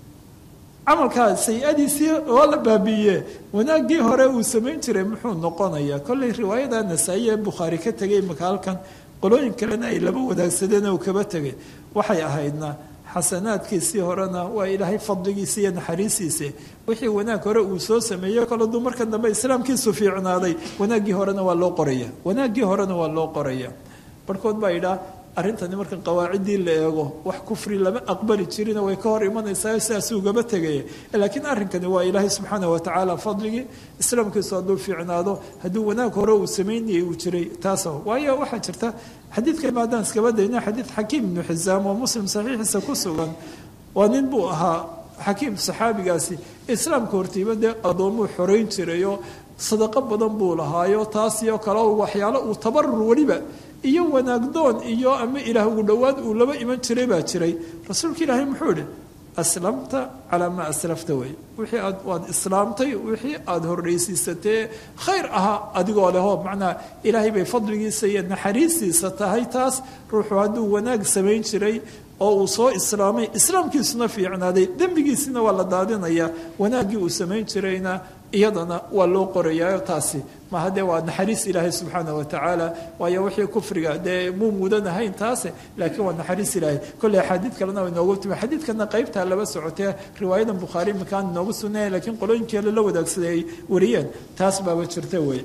camalkaa sayi-adiisii waa la baabiiye wanaaggii hore uu samayn jiray muxuu noqonayaa kollay riwaayada nasaa-i ee bukhaari ka tegay imika halkan qolooyin kalena ay laba wadaagsadeen uu kaba tegay waxay ahaydna xasanaadkiisii horena waa ilaahay fadligiisa iyo naxariistiisa wixii wanaag hore uu soo sameeyey kol hadduu markan dambe islaamkiisu fiicnaaday wanaaggii horena waa loo qoraya wanaaggii horena waa loo qoraya barhkood baa idhaa arrintani marka qawaaciddii la eego wax kufri lama aqbali jirina way ka hor imanaysaa sidaas ugaba tegaya laakiin arrinkani waa ilaahay subxaana watacaala fadligii islaamkiisu hadduu fiicnaado hadduu wanaag hore uu samaynayay uu jiray taas waayo waxaa jirta xadiidka imaadaan iskaba dayna xadiid xakiim ibnu xisaam oo muslim saxiixiisa ku sugan waa nin buu ahaa xakiim saxaabigaasi islaamka hortiiba dee addoommuu xoreyn jirayoo sadaqo badan buu lahaayo taas iyo kale waxyaalo uu tabarur weliba iyo wanaagdoon iyo ama ilaah ugu dhowaad uu laba iman jiray baa jiray rasuulka ilaahay muxuu idhi aslamta calaa maa aslafta wey wixii aad waad islaamtay wixii aada horraysiisatee khayr ahaa adigoo leho macnaa ilaahay bay fadligiisa iyo naxariistiisa tahay taas ruuxu hadduu wanaag samayn jiray oo uu soo islaamay islaamkiisuna fiicnaaday dembigiisina waa la daadinayaa wanaaggii uu samayn jirayna iyadana waa loo qorayaa taasi maha dee waa naxariis ilaahay subxaana wa tacaala waayo wixii kufriga dee muu mudan ahayn taase laakiin waa naxariis ilaahay kolley axaadiid kalena way noogu timi xadiidkana qaybtaa laba socotee riwaayadan bukhaari iminkaan inoogu sugnaya lakiin qolooyinkeela la wadaagsaday ay wariyeen taas baaba jirta wey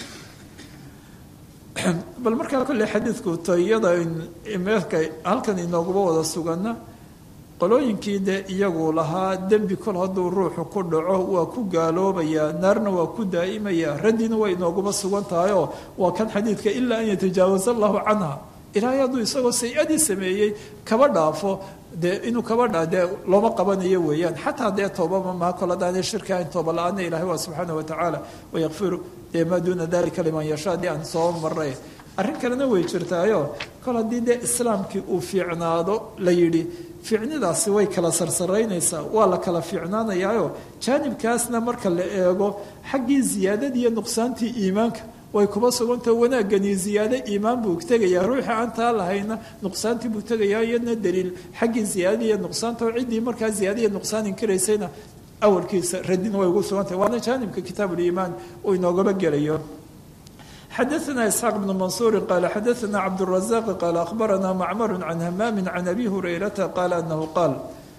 bal markaa kolley xadiidku tayada meelka halkan inooguba wada sugana qolooyinkii de iyagu lahaa dembi kol hadduu ruuxu ku dhaco waa ku gaaloobayaa naarna waa ku daa'imaya raddina way inooguma sugan tahayoo waa kan xadiidka ilaa an yatajaawaza allahu canha ilaahay hadduu isagoo say-adii sameeyey kaba dhaafo dee inuu kaba dhaa dee looma qabanayo weeyaan xataa dee toobama maha kol haddaanay shirki ahayn tooba la-aana ilahay waa subxaana wa tacaala wayakfiru dee maa duuna dalika liman yashaa dee aan soo maray arrin kalena way jirtaayo kol haddii dee islaamkii uu fiicnaado la yidhi fiicnidaasi way kala sarsaraynaysaa waa la kala fiicnaanayaayo jaanibkaasna marka la eego xaggii ziyaadadii iyo nuqsaantii iimaanka way kuba sugantah wanaagani ziyaado iimaan buu tegayaa ruuxii aan taa lahayna nuqsaantii buu tegayaa iyadna daliil xaggii ziyaadada iyo nuqsaanta oo ciddii markaa ziyaada iyo nuqsaan inkiraysayna awalkiisa radina way ugu sugantahay waana jaanibka kitaabuliimaan uu inoogaba gelayo xadaثna isxaaq bn mansuuri qaala xadaثna cabdالrazaq qaala akhbarana macmar can hamaami can abi hurayrata qaala anahu qaal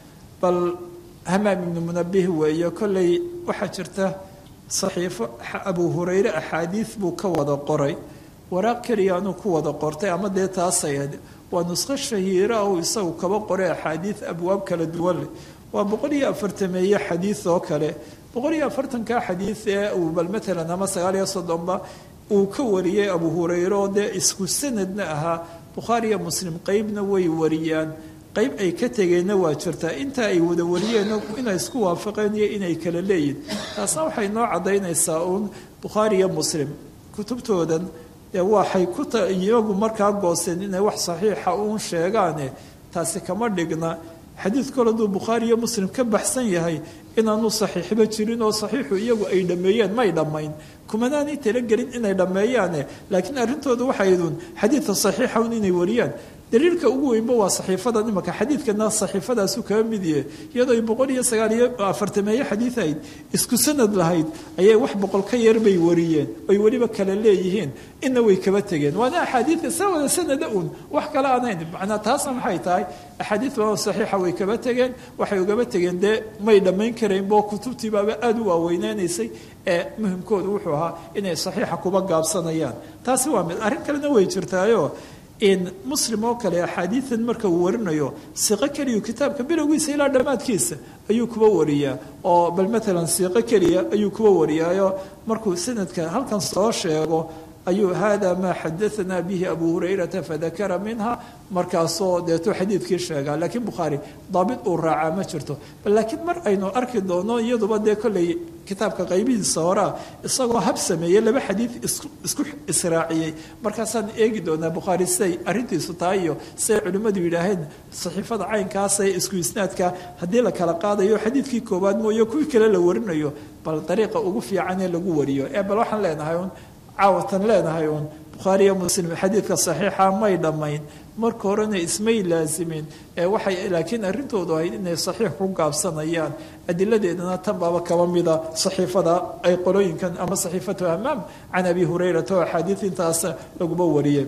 bal hamaam ibnu munabih weeye kolley waxaa jirta saxiifo abu hurayre axaadiid buu ka wada qoray waraaq keliyaanuu ku wada qortay ama dee taasay waa nusqo shahiira uu isagu kaba qoray axaadiid abwaab kala duwan leh waa boqol iyo afartameeye xadiid oo kale boqol iyo afartanka xadiid ee uu bal matalan ama sagaal iyo soddonba uu ka wariyey abu hurayre oo dee isku sanadna ahaa bukhaariyo muslim qeybna way wariyaan qayb ay ka tegeenna waa jirtaa inta ay wada wariyeen inay isku waafaqeen iyo inay kala leeyihin taasna waxay noo caddaynaysaa uun bukhaari iyo muslim kutubtoodan dee waxay ku iyagu markaa gooseen inay wax saxiixa uun sheegaane taasi kama dhigna xadiid kol hadduu bukhaari iyo muslim ka baxsan yahay inaanu saxiixba jirin oo saxiixu iyagu ay dhammeeyeen may dhammayn kumanaanay talagelin inay dhammeeyaane laakiin arrintooda waxaydun xadiidka saxiixa un inay wariyaan daliilka ugu weynba waa saxiifadan imaka xadiidkana saxiifadaasu kaga mid yahe iyadoo ay boqol iyo sagaal iyo afartameeye xadiid ahayd isku sanad lahayd ayay wax boqol ka yar bay wariyeen oy weliba kala leeyihiin ina way kaba tegeen waana axaadiidka saa wada sanada un wax kale aan hayn macnaa taasna maxay tahay axaadiid baa saxiixa way kaba tegeen waxay ugaba tegeen dee may dhammayn karaynbo kutubtiibaaba aada u waaweynaanaysay ee muhimkoodu wuxuu ahaa inay saxiixa kuba gaabsanayaan taasi waa mid arrin kalena way jirtaayo in muslim oo kale axaadiidan marka uu warinayo siiqo keliyu kitaabka bilowgiisa ilaa dhammaadkiisa ayuu kuba wariyaa oo bal matalan siiqo keliya ayuu kuba wariyaayo markuu sanadka halkan soo sheego ayuu hada maa xadaanaa bihi abu hurayrata fadakara minha markaasoo deetuu xadiidkii sheegaa laakiin bukhaari daabit uu raacaa ma jirto bal laakiin mar aynu arki doono iyaduba dee kolley kitaabka qaybihiisa horaa isagoo hab sameeyey laba xadiid isku israaciyey markaasaan eegi doonaa bukhaari siday arrintiisu tahay iyo siday culimmadu yidhaaheen saxiifada caynkaasee isku isnaadka haddii la kala qaadayo xadiidkii koowaad mooye kuwii kale la warinayo bal dariiqa ugu fiican ee lagu wariyo ee bal waxaan leenahay un caawatan leenahay uun bukhaari iyo muslim xadiidka saxiixa may dhammayn marka horena ismay laasimin ee waxay laakiin arrintoodu ahayd inay saxiix ku gaabsanayaan adiladeedana tan baaba kaba mida saxiifada ay qolooyinkan ama saxiifatu hamaam can abi hurayrata oo axaadiid intaas laguma wariyey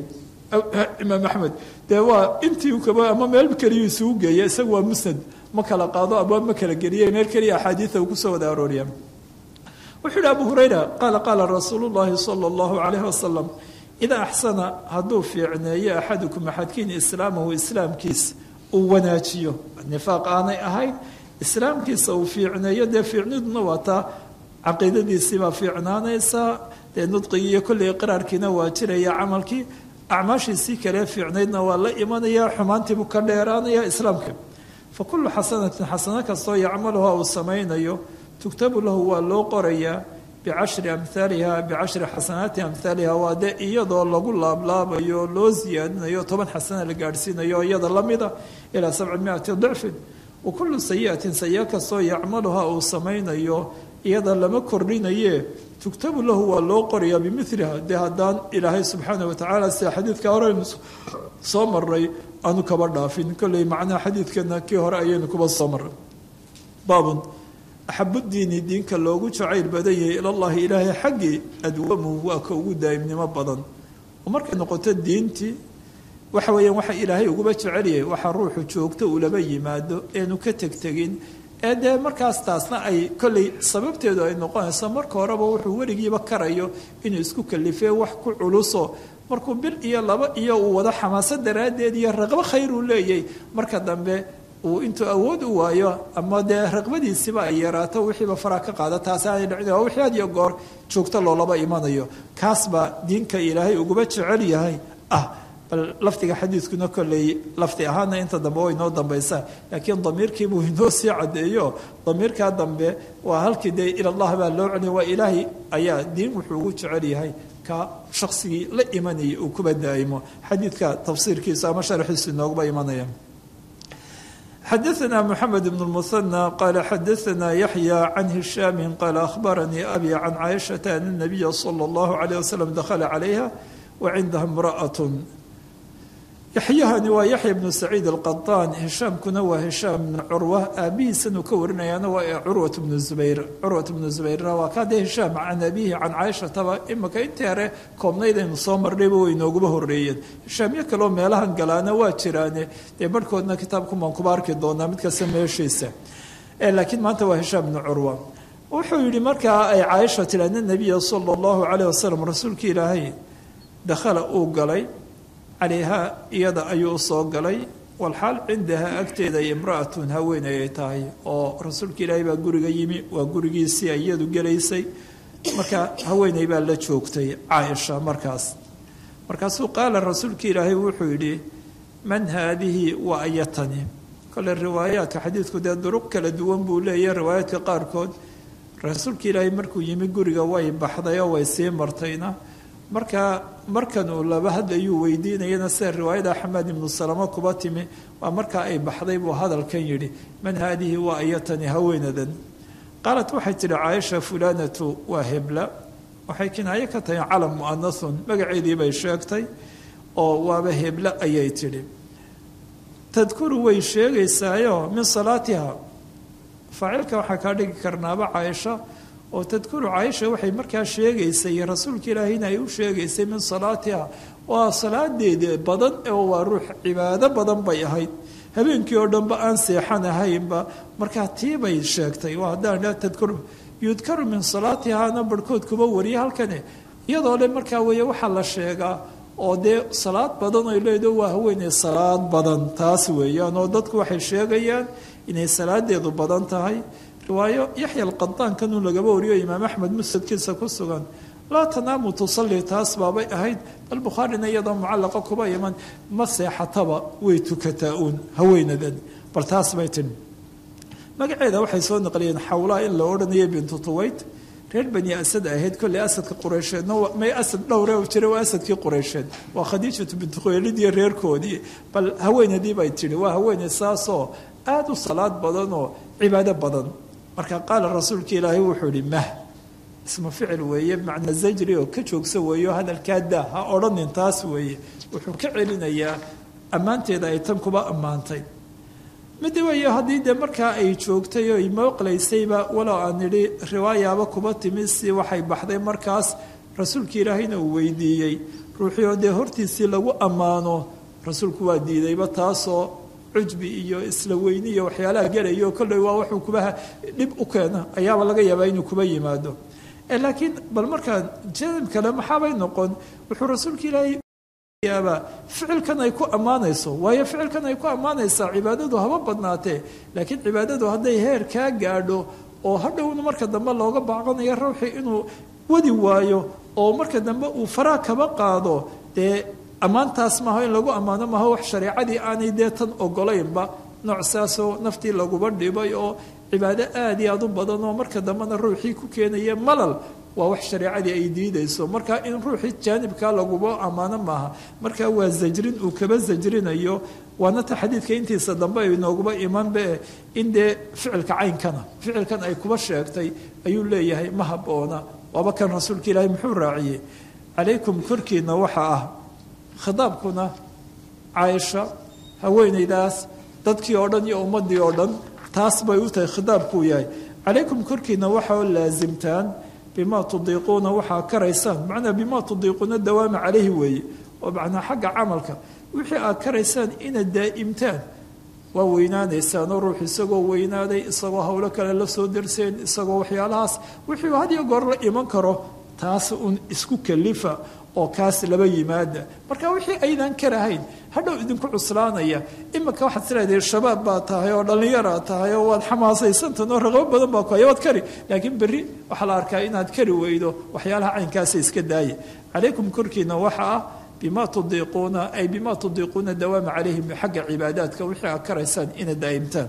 imaam axmed dee waa intii kaba ama meel keliyu isugu geeya isagu waa musnad ma kala qaado abwaab ma kala geliye meel keliya axaadiida uu kusoo wada arooriya wuxuu yihi abu hurayra qaala qaala rasuulu llahi sala allahu calayhi wasalam idaa axsana hadduu fiicneeyo axadukum axadkiin islaamahu islaamkiisa uu wanaajiyo nifaaq aanay ahayn islaamkiisa uu fiicneeyo dee fiicniduna waa taa caqiidadiisiibaa fiicnaanaysaa dee nudqigii iyo kolley qiraarkiina waa jiraya camalkii acmaashiisii kale fiicnaydna waa la imanaya xumaantiibuu ka dheeraanaya islaamka fa kullu xasanatin xasano kastoo yacmaluha uu samaynayo tugtabu lahu waa loo qorayaa bicashri amhaaliha bicashri xasanaati amhaaliha waa dee iyadoo lagu laablaabayo loo siyaadinayo toban xasana la gaadhsiinayo iyada lamida ilaa sabci miati dicfin wa kullu sayiatin sayi kastoo yacmaluha uu samaynayo iyada lama kordhinaye tugtabu lahu waa loo qorayaa bimiliha dee haddaan ilaahay subxaana watacaala sida xadiidka horeynu soo maray aanu kaba dhaafin kolley macnaha xadiidkana kii hore ayaynu kuba soo maray baabun axabudiini diinka loogu jacayl badan yahay ilallahi ilaahay xaggii adwamu waa ka ugu daa'imnimo badan oo markay noqoto diintii waxa weeyaan waxa ilaahay uguba jecelyahay waxaa ruuxu joogto uu laba yimaado eenu ka tegtegin ee dee markaas taasna ay kolley sababteedu ay noqonayso marka horeba wuxuu weligiiba karayo inuu isku kalifee wax ku culuso markuu bil iyo laba iyo uu wado xamaaso daraaddeed iyo raqbo khayr uu leeyahy marka dambe uu intuu awood u waayo ama dee raqbadiisiba ay yaraato wixiiba faraa ka qaada taasi aanay dhicin waa wixii had iyo goor joogto loolaba imanayo kaas baa diinka ilaahay uguba jecel yahay ah bal lafdiga xadiidkuna kolley lafdi ahaana inta dambe way inoo dambaysaa laakiin damiirkiibuu inoo sii caddeeyo damiirkaa dambe waa halkii dee ilallah baa loo celiya waa ilaahay ayaa diin wuxuu ugu jecel yahay ka shaqsigii la imanayay uu kuba daa'imo xadiidka tafsiirkiisa ama sharxiisu inooguba imanaya xadaثna mحamed بن المثنى qال xadaثna yaحyى عن هiشhاm qال أخbarnii أbي عن cائشhaةa أن النبy slى الlaه عليه وsلم dخل عalayha وcindaha امرأة yaxyahani waa yaxya bnu saciid alqadaan hishaamkuna waa hishaam bnu curwa aabihiisanuu ka warinayaana waa curwat bnu zubayr curwat bnu zubayrna waa kaa dee hishaam can abihi can caaishataba imika intii hore koobnaydaynu soo marnayba way nooguba horeeyeen hishaamyo kaleo meelahan galaana waa jiraane dee barhkoodna kitaabkumaan kuba arki doonaa mid kasta meeshiisa laakiin maanta waa hishaam bnu curwa wuxuu yihi markaa ay caaisha tiri ana nabiya sala allahu calayh wasalam rasuulka ilaahay dakhala uu galay calayhaa iyada ayuu usoo galay walxaal cindahaa agteeda imra'atun haweeney ay tahay oo rasuulka ilaahay baa guriga yimi waa gurigiisii iyadu gelaysay marka haweeney baa la joogtay caaisha markaas markaasuu qaala rasuulka ilaahay wuxuu yidhi man haadihi waa ayatani kole riwaayaadka xadiidku dee duruq kala duwan buu leeyahy riwaayaadka qaarkood rasuulka ilaahay markuu yimi guriga way baxday oo way sii martayna marka markan uu laba hadlayuu weydiinayana sida riwaayada xamaad ibnu salamo kuba timi waa markaa ay baxday buu hadalkan yidhi man haadihi waa ayatani haweenadan qaalat waxay tidhi caaisha fulanatu waa hebla waxay kinaayo ka tahay calam mu'anathun magaceedii bay sheegtay oo waaba hebla ayay tidhi tadkuru way sheegaysaayo min salaatiha faacilka waxaa kaa dhigi karnaaba caaisha oo tadkuru caaisha waxay markaa sheegaysay rasuulka ilaahayna ay u sheegaysay min salaatiha waa salaadeeda badan oo waa ruux cibaado badan bay ahayd habeenkii oo dhanba aan seexan ahaynba markaa tii bay sheegtay waa haddaan dha tadkuru yudkaru min salaatihana barhkood kuba wariya halkani iyadoo le markaa weeye waxaa la sheegaa oo dee salaad badan ay leedo waa haweeney salaad badan taas weeyaan oo dadku waxay sheegayaan inay salaadeedu badan tahay riwaayo yaxya alqadaan kanuu lagaba wariyo imaam axmed musadkiisa ku sugan laa tanaamu tusalli taas baabay ahayd bal bukhaarina iyadoo mucallaqa kuba iman ma seexataba way tukataa uun haweenadan bal taas bay tiri magaceeda waxay soo naqliyeen xawlaa in la odhanayo bintu tuwayt reer bani asad ahayd kolley asadka qureysheedna may asad dhowre jira waa asadkii qureysheed waa khadiijatu bintu khuwaylid iyo reerkoodii bal haweenadii bay tihi waa haweeney saasoo aada u salaad badan oo cibaado badan marka qaala rasuulka ilaahay wuxuu ihi mah isma ficil weeye macna zajri oo ka joogsa weeyo hadalkaa daa ha odhanin taas weeye wuxuu ka celinayaa ammaanteeda ay tan kuba ammaantay mid weeye haddii dee markaa ay joogtay oo imooqlaysayba walow aan idhi riwaayaaba kuba timi si waxay baxday markaas rasuulka ilaahayna uu weydiiyey ruuxii oo dee hortiisii lagu ammaano rasuulku waa diidayba taasoo cujbi iyo isla weyni iyo waxyaalaha gelayo kolley waa wuxuu kuba dhib u keena ayaaba laga yaabaa inuu kuba yimaado laakiin bal markaa janib kale maxaabay noqon wuxuu rasuulka ilaahay yaaba ficilkan ay ku ammaanayso waayo ficilkan ay ku ammaanaysaa cibaadadu haba badnaatee laakiin cibaadadu hadday heer kaa gaadho oo hadhowna marka dambe looga baaqanayo ruuxii inuu wadi waayo oo marka dambe uu faraa kaba qaado dee ammaantaas maaha in lagu ammaano maaha wax shareecadii aanay dee tan ogolaynba nooc saasoo naftii laguba dhibay oo cibaado aada iyo aada u badan oo marka dambena ruuxii ku keenaya malal waa wax shareecadii ay diidayso marka in ruuxii jaanibkaa laguba ammaano maaha marka waa zajrin uu kaba zajrinayo waana ta xadiidka intiisa dambe ay nooguba imanbe in dee ficilka caynkana ficilkan ay kuba sheegtay ayuu leeyahay ma haboona waaba kan rasuulka ilaahay muxuu raaciyey calaykum korkiina waxa ah khitaabkuna caaisha haweenaydaas dadkii oo dhan iyo ummadii oo dhan taas bay u tahay khitaabkuu yahay calaykum korkiina waxaa laasimtaan bimaa tudiiquuna waxaa karaysaan macnaa bimaa tudiiquuna dawaama calayhi weeye oo macnaa xagga camalka wixii aad karaysaan inaad daa'imtaan waa weynaanaysaanoo ruux isagoo weynaaday isagoo howlo kale la soo darseen isagoo waxyaalahaas wixii hadiyo goor la iman karo taas uun isku kalifa oo kaas laba yimaada marka wixii aydan karahayn hadhow idinku cuslaanaya imika waxaad isleedahay shabaab baa tahay oo dhallinyaraad tahay oo waad xamaasaysantan oo raqabo badan baa ku haya waad kari laakiin berri waxaa la arkaa inaad kari weydo waxyaalaha caynkaasa iska daaya calaykum korkiina waxa ah bima tudiiquuna ay bima tudiiquuna dawaama calayhim xagga cibaadaadka wixii aad karaysaan inaad daa'imtaan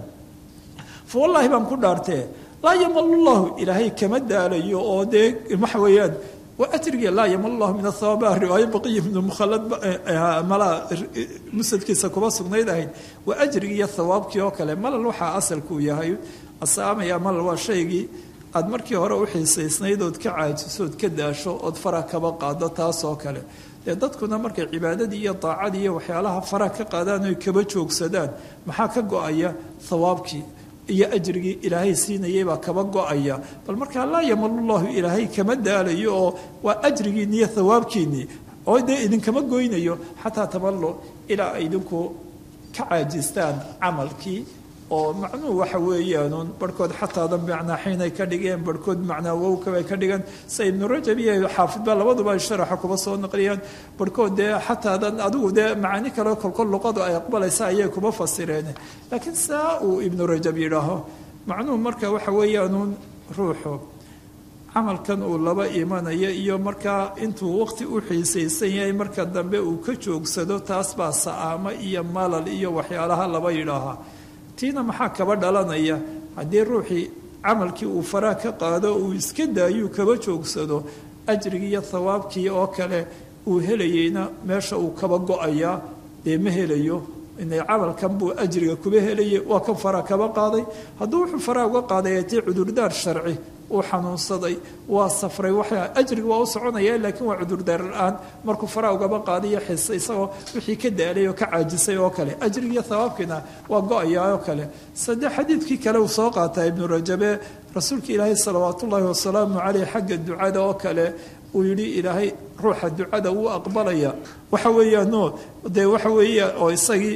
fa wallaahi baan ku dhaartee laa yamalu llahu ilaahay kama daalayo oo dee waxa weeyaan waa ajriga laa yamal llahu min athawaaba riwaayo baqiya ibnu mukhalad malaa musadkiisa kuma sugnayd ahayd waa ajrigii iyo thawaabkii oo kale malal waxaa asalkuu yahay asaamaya malal waa shaygii aad markii hore u xiisaysnayd ood ka caajiso ood ka daasho ood fara kaba qaado taas oo kale dee dadkuna markay cibaadadii iyo daacadii iyo waxyaalaha fara ka qaadaan oy kaba joogsadaan maxaa ka go-aya thawaabkii iyo ajrigii ilaahay siinayay baa kaba go-aya bal markaa laa yamalu llahu ilaahay kama daalayo oo waa ajrigiinni iyo thawaabkiinnii oo dee idinkama goynayo xataa tamallo ilaa ay idinku ka caajistaan camalkii oo macnuhu waxa weeyaanuun barhkood xataadan macnaa xiinay ka dhigeen barhkood macnaa wowkabay ka dhigeen sa ibnu rajab iyo xaafidba labaduba ay sharaxa kuba soo naqliyaan barhkood dee xataadan adigu dee macaani kale kolkol luqadu ay aqbalaysa ayay kuba fasireen laakiin saa uu ibnu rajab yidhaaho macnuhu marka waxa weeyaanuun ruuxu camalkan uu laba imanayo iyo markaa intuu waqti u xiisaysan yahay marka dambe uu ka joogsado taas baa sa'aamo iyo malal iyo waxyaalaha laba yidhaahaa tiina maxaa kaba dhalanaya haddii ruuxii camalkii uu faraa ka qaado uu iska daayuu kaba joogsado ajrigii iyo thawaabkii oo kale uu helayeyna meesha uu kaba go-ayaa dee ma helayo inay camalkan buu ajriga kuba helayay waa kan faraa kaba qaaday hadduu wuxuu faraa uga qaaday tii cudurdaar sharci uu xanuunsaday waa safray waxa ajriga waa u soconaya laakiin waa cudurdaar la-aan markuu faraa ugaba qaadayo xisa isagoo wixii ka daalay oo ka caajisay oo kale ajrigiiyo thawaabkiina waa go-ayaa oo kale sade xadiidkii kale uu soo qaataa ibnu rajabe rasuulka ilaahay salawaat ullaahi wasalaamu caleyh xagga ducada oo kale uu yidhi ilaahay ruuxa ducada wuu aqbalaya waxa weeyaano dee waxa weeya oo isagii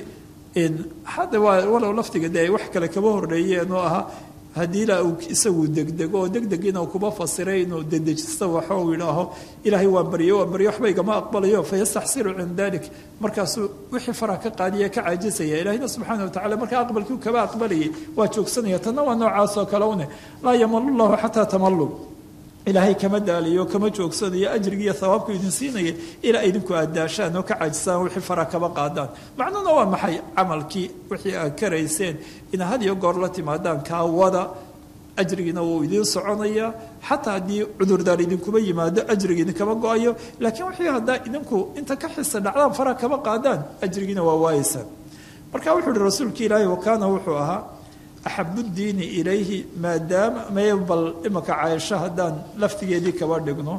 hadda waa walow laftiga dee ay wax kale kaba horreeyeen oo ahaa haddii ilaa uu isagu degdego oo degdegina uu kuba fasiray inuu dedejisto waxo uu yidhaaho ilaahay waa baryo waa baryo waxba igama aqbalayo fayastaxsiru cinda dalik markaasuu wixii faraha ka qaadiya ka caajisaya ilaahina subxaana watacala markaa aqbalkii kaba aqbalayay waa joogsanaya tanna waa noocaas oo kale une laa yamalu llahu xataa tamallu ilaahay kama daalayo kama joogsanayo ajrigiiyo thawaabku idin siinaya ilaa idinku aad daashaan oo ka caajisaan wixii fara kaba qaadaan macnuhuna waa maxay camalkii wixii aad karayseen ina had iyo goor la timaadaan kaa wada ajrigiina wuu idiin soconaya xataa haddii cudurdaar idinkuba yimaado ajrigi idinkama go-ayo laakiin wixii haddaa idinku inta ka xisa dhacdaan fara kaba qaadaan ajrigiina waa waayeysaan marka wuxuu uhi rasuulka ilaahi wakaana wuxuu ahaa axabu diini ilayhi maadaama may bal imaka caaisho haddaan laftigeedii kaba dhigno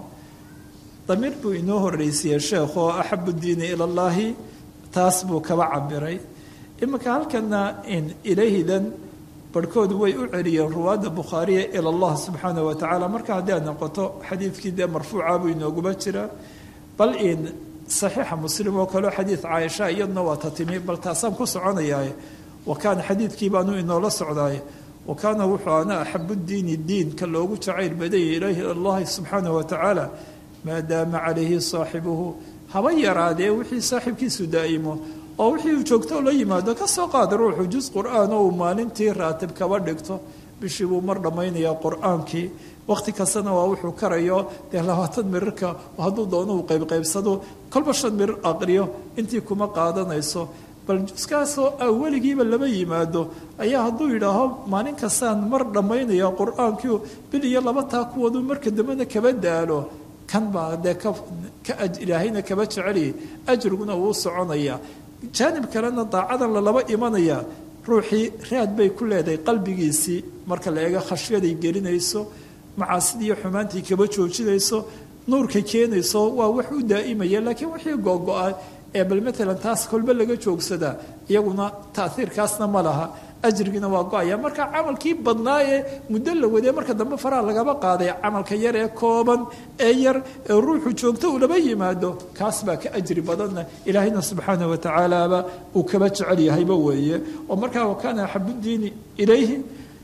damiir buu inoo horreysiiyey sheekh oo axabu diini ila llaahi taas buu kaba cabiray imika halkana in ilayhidan barhkoodu way u celiyeen ruwaadda bukhaariya ila allah subxaana wa tacaala marka haddii aad noqoto xadiidkii dee marfuuca buu inooguma jiraa bal in saxiixa muslim oo kaleo xadiid caaisha iyaduna waa ta timi bal taasaan ku soconayaa wakaana xadiidkii baanu inoola socdaay wa kaana wuxuu ana axabu diini diinka loogu jacayl badaya ilaahi allahi subxaana wa tacaala maadaama calayhi saaxibuhu haba yaraadee wixii saaxiibkiisu daa'imo oo wixii uu joogto la yimaado ka soo qaada ruuxu jus qur-aan oo uu maalintii raatib kaba dhigto bishii buu mar dhammaynayaa qur-aankii wakhti kastana waa wuxuu karayo dee labaatan mirirka hadduu doono uu qaybqaybsado kolba shan mirir aqriyo intii kuma qaadanayso bal juskaasoo a weligiiba lama yimaado ayaa hadduu yidhaaho maalin kastaan mar dhammaynaya qur-aankii bil iyo laba taa kuwadu marka dambena kaba daalo kan baa dee ka ilaahayna kaba jeceliyay ajriguna wuu soconaya jaanib kalena daacadan lalaba imanaya ruuxii raad bay ku leedahay qalbigiisii marka la eego khashyaday gelinayso macaasidii iyo xumaantii kaba joojinayso nuurkay keenayso waa wax u daa'imaya laakiin wixii googo-a ee bal maalan taas kolba laga joogsadaa iyaguna taaiirkaasna ma laha ajrigiina waa go-aya marka camalkii badnaa ee muddo la wadee marka dambe faraha lagaba qaaday camalka yar ee kooban ee yar ee ruuxu joogto uu laba yimaado kaas baa ka ajri badanna ilaahayna subxaanah watacaalaaba uu kaba jecel yahayba weeye oo markaa wakaana axabudiini ilayhi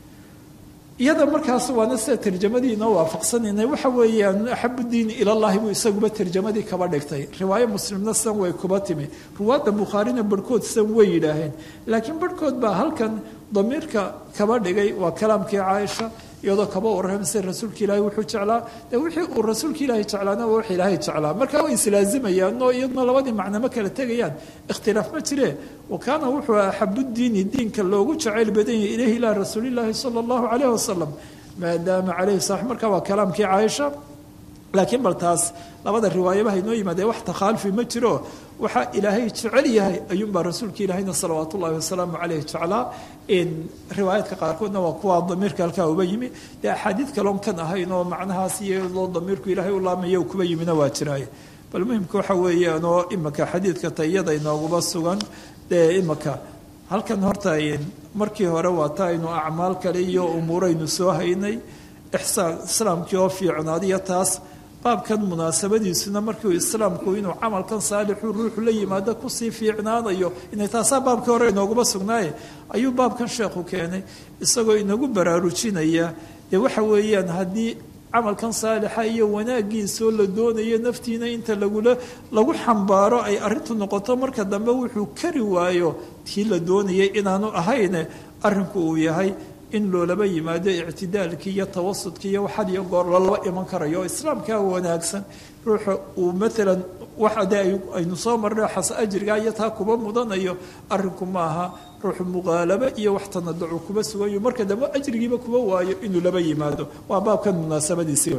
iyada markaas waana sida tarjamadiina waafaqsanaynay waxa weeyaan axabu diini ilallahi buu isaguba tarjamadii kaba dhigtay riwaayo muslimna san way kuba timi ruwaadda bukhaarina barhkood san way yidhaaheen laakiin barhkood baa halkan damiirka kaba dhigay waa kalaamkii caaisha iyadoo kaba warramsay rasuulka ilaahi wuxuu jeclaa dee wixii uu rasuulka ilaahi jeclaana waa wax ilaahay jeclaa marka way islaazimayaan oo iyaduna labadii macno ma kala tegayaan ikhtilaaf ma jire wa kaana wuxuu axabu diini diinka loogu jacayl badan yahay ilayhi ilaa rasuulillaahi sala allahu calayh wasalam maadaama calayhi salaam marka waa kalaamkii caaisha laakiin bal taas labada riwaayabaha inoo yimaadee wax takhaalufi ma jiro waxaa ilaahay jecel yahay ayuunbaa rasuulka ilaahayna salawaat ullahi wasalaamu caleyh jeclaa riwaayaadka qaarkoodna waa kuwa damiirka halkaa uba yimi dee axaadiid kaloon kan ahayn oo macnahaas iyadoo damiirku ilaahay u laamaya kuba yimina waa jiraaye bal muhimka waxa weeyaan oo imika xadiidka tayada inooguba sugan dee imika halkan horta markii hore waa ta aynu acmaal kale iyo umuuraynu soo haynay ixsaan islaamkii oo fiicnaadiyo taas baabkan munaasabadiisuna markiu islaamku inuu camalkan saalixu ruuxu la yimaado kusii fiicnaanayo inay taasaa baabkii hore inooguma sugnaaye ayuu baabkan sheekhu keenay isagoo inagu baraarujinaya dee waxa weeyaan haddii camalkan saalixa iyo wanaagiisoo la doonayo naftiina inta lagula lagu xambaaro ay arrintu noqoto marka dambe wuxuu kari waayo tii la doonayay inaanu ahayne arrinku uu yahay in loolaba yimaado ictidaalkii iyo tawasudkii iyo waxad iyo goor lalaba iman karayo oo islaamkaa wanaagsan ruuxa uu maalan waxa dee aynu soo marnay xas ajriga iyo taa kuba mudanayo arrinku maaha ruuxu muqaalabo iyo wax tanaducu kuba sugayo marka dambe ajrigiiba kuba waayo inuu laba yimaado waa baabkan munaasabadiisii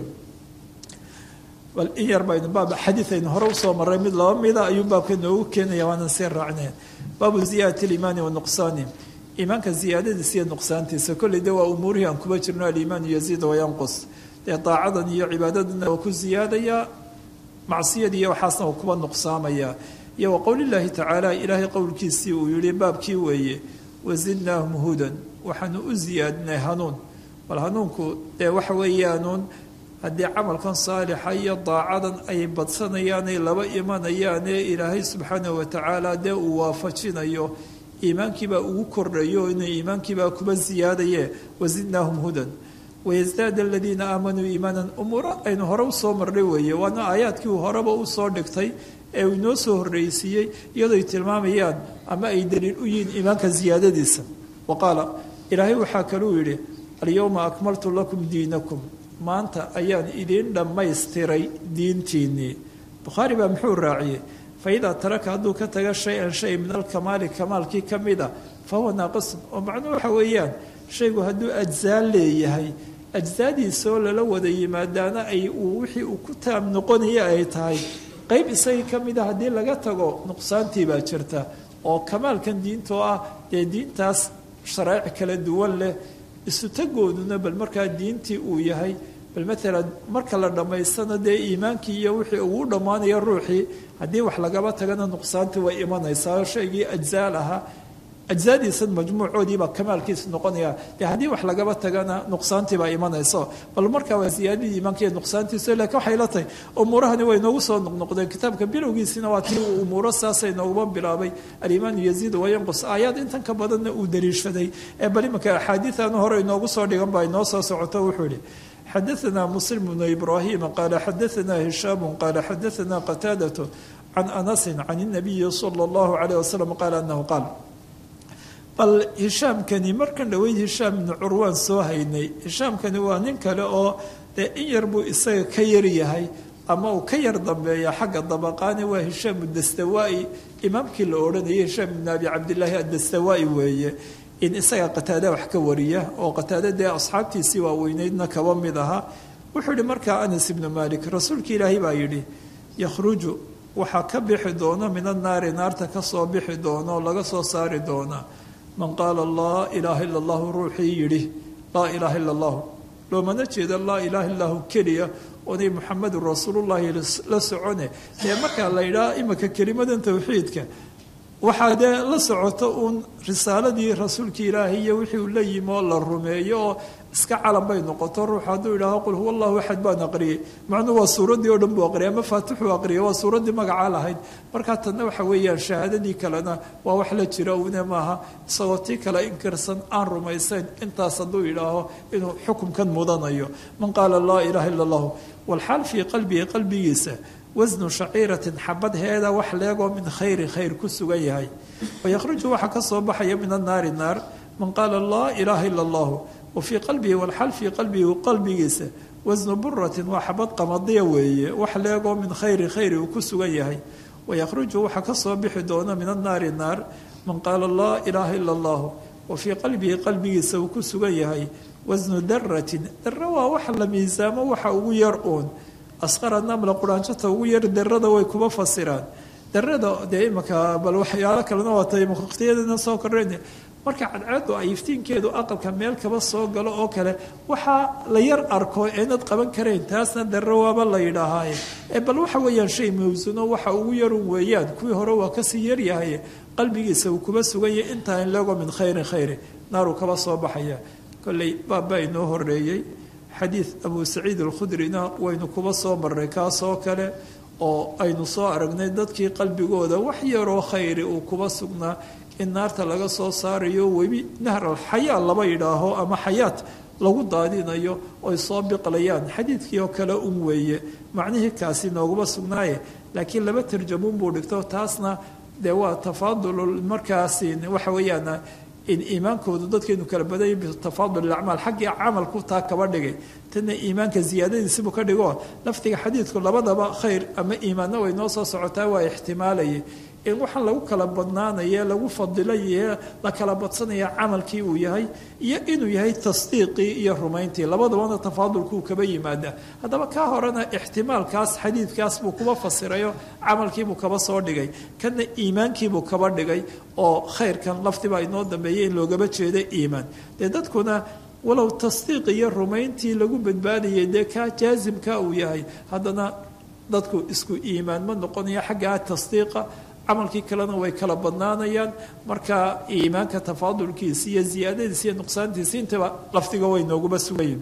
bal in yar baynu baab xadiid aynu hore usoo marray mid laba mida ayuu baabka noogu keenaya waanan sii raacneen baabu ziyaadati liimaani wa nuqsaani iimaanka ziyaadadiisa iyo nuqsaantiisa kolley de waa umuurihii aan kuba jirno aliimaanu yaziid wayanqus dee daacadan iyo cibaadadana waa ku ziyaadayaa macsiyad iyo waxaasna waa kuba nuqsaamaya iyo wa qowlillaahi tacaala ilaahay qowlkiisii uu yihi baabkii weeye wazidnaahum hudan waxaanu u ziyaadinay hanuun bal hanuunku dee waxa weeyaanuun haddii camalkan saalixa iyo daacadan ay badsanayaanay laba imanayaanee ilaahay subxaanahu watacaala dee uu waafajinayo iimaankiibaa ugu kordhayo inuu iimaankiibaa kuba ziyaadaye wazidnaahum hudan wayasdaad aladiina aamanuu iimaanan umuura aynu hore usoo marnay weeye waana aayaadkii uu horeba usoo dhigtay ee uu inoo soo horreysiiyey iyadoo ay tilmaamayaan ama ay daliil u yihiin iimaanka ziyaadadiisa wa qaala ilaahay waxaa kaluu yidhi alyowma akmaltu lakum diinakum maanta ayaan idiin dhammaystiray diintiinnii bukhaari baa muxuu raaciyey faidaa taraka hadduu ka taga shay-an shay min alkamaali kamaalkii ka mida fa huwa naaqisun oo macnuhu waxa weeyaan shaygu hadduu ajzaa leeyahay ajsaadiisoo lala wada yimaadaana ay uu wixii uu ku taam noqonaya ay tahay qayb isagii ka mida haddii laga tago nuqsaantii baa jirta oo kamaalkan diintoo ah dee diintaas sharaa'ic kala duwan leh isu tagooduna bal markaa diintii uu yahay bal maalan marka la dhammaystana dee iimaankii iyo wixii ugu dhammaanaya ruuxii haddii wax lagaba tagana nuqsaantii way imanaysaa shaygii ajzaal ahaa ajzaadiisan majmuucoodiibaa kamaalkiisa noqonaya dee haddii wax lagaba tagana nuqsaantiibaa imanayso bal markaa waa ziyaadadii iimaanka iyo nuqsaantiisa lakiin waxay la tahay umuurahani way noogu soo noqnoqdeen kitaabka bilowgiisina waa tii uu umuuro saasay nooguma bilaabay alimaanu yaziid wayanqus aayaad intan ka badanna uu daliishaday ee bal imanka axaadiian hore inoogu soo dhigan baa inoo soo socoto wuxuu yihi xadaثna muslim bnu ibrahima qaala xadaثna hishaamu qaala xadaثna qataadaة can anasi can الnabiyi salى اllahu عalيه wasalam qaala anahu qaal bal hishaamkani markan dhoweyd hishaam ibnu curwaan soo haynay hishaamkani waa nin kale oo dee in yar buu isaga ka yar yahay ama uu ka yar dambeeya xagga dabaqaani waa hishaam dastawaa-i imaamkii la odhanayay hishaam ibn abi cabdillaahi addastawaa-i weeye in isaga qataada wax ka wariya oo qataada dee asxaabtiisii waaweyneydna kaba mid ahaa wuxuu yihi markaa anas ibnu malik rasuulka ilaahay baa yidhi yakhruju waxaa ka bixi doono min annaari naarta kasoo bixi doono laga soo saari doonaa man qaala laa ilaaha ila allahu ruuxii yidhi laa ilaaha ila allahu loomana jeeda laa ilaaha illahu keliya oonay muxamedun rasuulullahi la socone dee markaa la yidhaha imika kelimadan towxiidka waxaa dee la socoto uun risaaladii rasuulkii ilaahay iyo wixii uu la yimi oo la rumeeyo oo iska calan bay noqoto ruux hadduu yidhaaho qul huwa allahu axad baan aqriyey macnuu waa suuraddii oo dhan buu aqriyay ama faatixuu aqriyay waa suuraddii magacaa lahayd markaa tanna waxa weeyaan shahaadadii kalena waa wax la jira une maaha isagoo tii kale inkirsan aan rumaysayn intaas hadduu yidhaaho inuu xukumkan mudanayo man qaala laa ilaaha illa allahu walxaal fii qalbihi qalbigiisa wasnu shaciiratin xabad heeda wax leegoo min khayri khayr ku sugan yahay wayakhruju waxaa ka soo baxaya min annaari naar man qaala laa ilaaha ila allahu wa fii qalbihi walxal fii qalbihi qalbigiisa wasnu buratin waa xabad qamadiya weeye wax leegoo min khayri khayri uu ku sugan yahay wayakhruju waxaa ka soo bixi doona min annaari naar man qaala laa ilaaha ila allahu wa fii qalbihi qalbigiisa uu ku sugan yahay wasnu daratin dara waa wax la miisaamo waxa ugu yar uun asqara namla quraanjata ugu yar darada way kuma fasiraan darada dee imanka bal waxyaalo kalena waata waqtiyadana soo kordhayn marka cadceedu ay iftiinkeedu aqalka meel kaba soo galo oo kale waxaa la yar arko eenad qaban karayn taasna darro waaba la yidhaahaaye ee bal waxa weeyaan shay mawsuno waxa ugu yarun weeyaan kuwii hore waa kasii yaryahay qalbigiisa uu kuba suganyay intaa in leego min khayrin khayri naaruu kaba soo baxaya kolley baabba inoo horeeyey xadiid abu saciid alkhudrina waynu kuba soo marray kaasoo kale oo aynu soo aragnay dadkii qalbigooda wax yaroo khayri uu kuba sugnaa in naarta laga soo saarayo webi nahr alxayaa laba yidhaaho ama xayaat lagu daadinayo oy soo biqlayaan xadiidkii oo kale un weeye macnihii kaasi nooguma sugnaaye laakiin laba tarjamuun buu dhigto taasna dee waa tafaadul markaasi waxa weeyaan in iimaankoodu dadkaynu kala badanya bitafaadul acmaal xaggii camalku taa kaba dhigay tana iimaanka ziyaadadiisibuu ka dhigo laftiga xadiidku labadaba khayr ama iimaanna way noo soo socotaa waa ixtimaalayay in waxaan lagu kala badnaanaye lagu fadilaye la kala badsanaya camalkii uu yahay iyo inuu yahay tasdiiqii iyo rumayntii labadabana tafaadulkuu kaba yimaada haddaba kaa horena ixtimaalkaas xadiidkaas buu kuba fasirayo camalkiibuu kaba soo dhigay kana iimaankiibuu kaba dhigay oo khayrkan laftiba inoo dambeeyay in loogaba jeeda iimaan dee dadkuna walow tasdiiq iyo rumayntii lagu badbaadayay dee kaa jaasimka uu yahay haddana dadku isku iimaan ma noqonayo xaggaa tasdiiqa camalkii kalena way kala badnaanayaan marka iimaanka tafaadulkiisa iyo ziyaadadiisa iyo nuqsaantiisa intaba laftiga way nooguba sugayin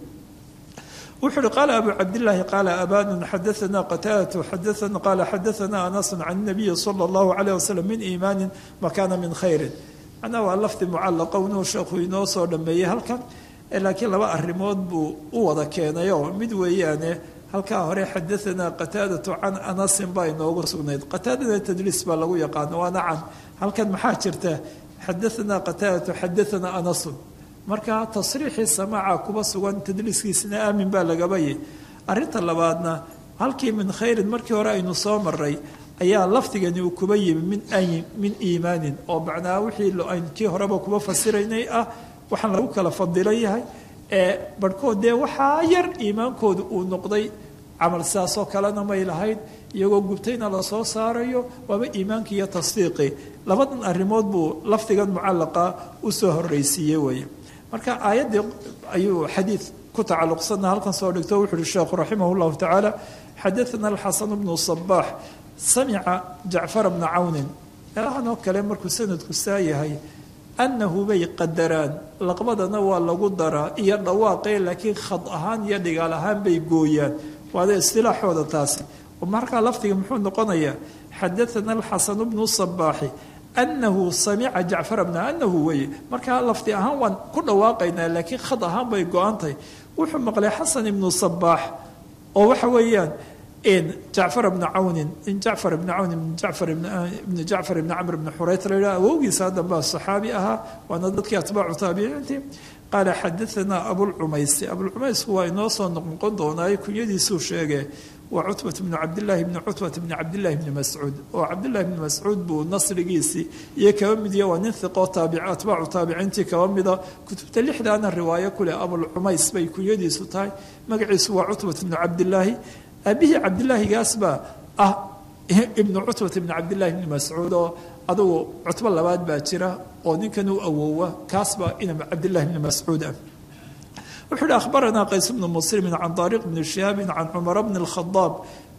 wuxuu uhi qaala abu cabdillaahi qaala abanun xadaana qataadatu xadaana qaala xadaana anasun can nabiyi sala allahu calayh wasalam min iimaanin makana min khayrin macnaha waa lafdi mucallaqa inuu sheekhu inoo soo dhameeyey halkan laakiin laba arrimood buu u wada keenayoo mid weeyaane halkaa hore xadaanaa qataadatu can anasin baa inoogu sugnayd qataadada tadliis baa lagu yaqaano waana can halkan maxaa jirta xadaanaa qataadatu xadaanaa anasun marka tasriixii samaaca kuba sugan tadliiskiisina aamin baa lagabayay arinta labaadna halkii min khayrin markii hore aynu soo maray ayaa lafdigani uu kuba yimi min min iimaanin oo macnaa wixii aynu kii horeba kuba fasiraynay ah waxaan lagu kala fadilan yahay ee barhkood dee waxaa yar iimaankooda uu noqday camal sidaasoo kalena may lahayd iyagoo gubtayna lasoo saarayo waaba iimaankii iyo tasdiiqii labadan arrimood buu lafdigan mucallaqa usoo horreysiiyey weeye marka aayaddii ayuu xadiid ku tacalluqsanna halkan soo dhigto wuxu uhi sheekhu raximah llahu tacaala xadaana alxasan bnu sabaax samica jacfara bna cawnin meelahan oo kale markuu sanadku saa yahay annahu bay qadaraan laqbadana waa lagu daraa iyo dhawaaqee laakiin khad ahaan iyo dhigaal ahaan bay gooyaan waada istilaaxooda taasi markaa lafdiga muxuu noqonayaa xadaana alxasanu bnu sabaaxi anahu samica jacfara bna anahu weye markaa lafdi ahaan waan ku dhawaaqaynaa laakiin khad ahaan bay go-antahay wuxuu maqlay xasan ibnu sabaax oo waxa weeyaan jacfar bna cawnin in jacfar bna cawn ibn jacfar ibn jacfar ibni camr bni xurayt la yidhaha awowgiisa haddan baa saxaabi ahaa waana dadkii atbaacu taabiciintii qaala xadaanaa abulcumaysi abulcumaysku waa inoo soo noqnoqon doonaayo kunyadiisuu sheegee waa cutbat bnu cabdillaahi bni cutbat bni cabdillahi bni mascuud oo cabdillahi bni mascuud buu nasrigiisii iyo kaba midiya waa nin hiqoo taabic atbaacu taabiciintii kaba mida kutubta lixdaana riwaayo kuleh abulcumays bay kunyadiisu tahay magaciisu waa cutbat bnu cabdillaahi aabihii cabdilaahigaas baa ah ibnu cutbat ibni cabdillahi bni mascuud oo adugu cutbo labaad baa jira oo ninkan u awowa kaasbaa ina cabdillahi bni mascuud ah wuxuu uhi akhbaranaa qays bnu muslimin can daariq bni shihaabin can cumara bni alkhadaab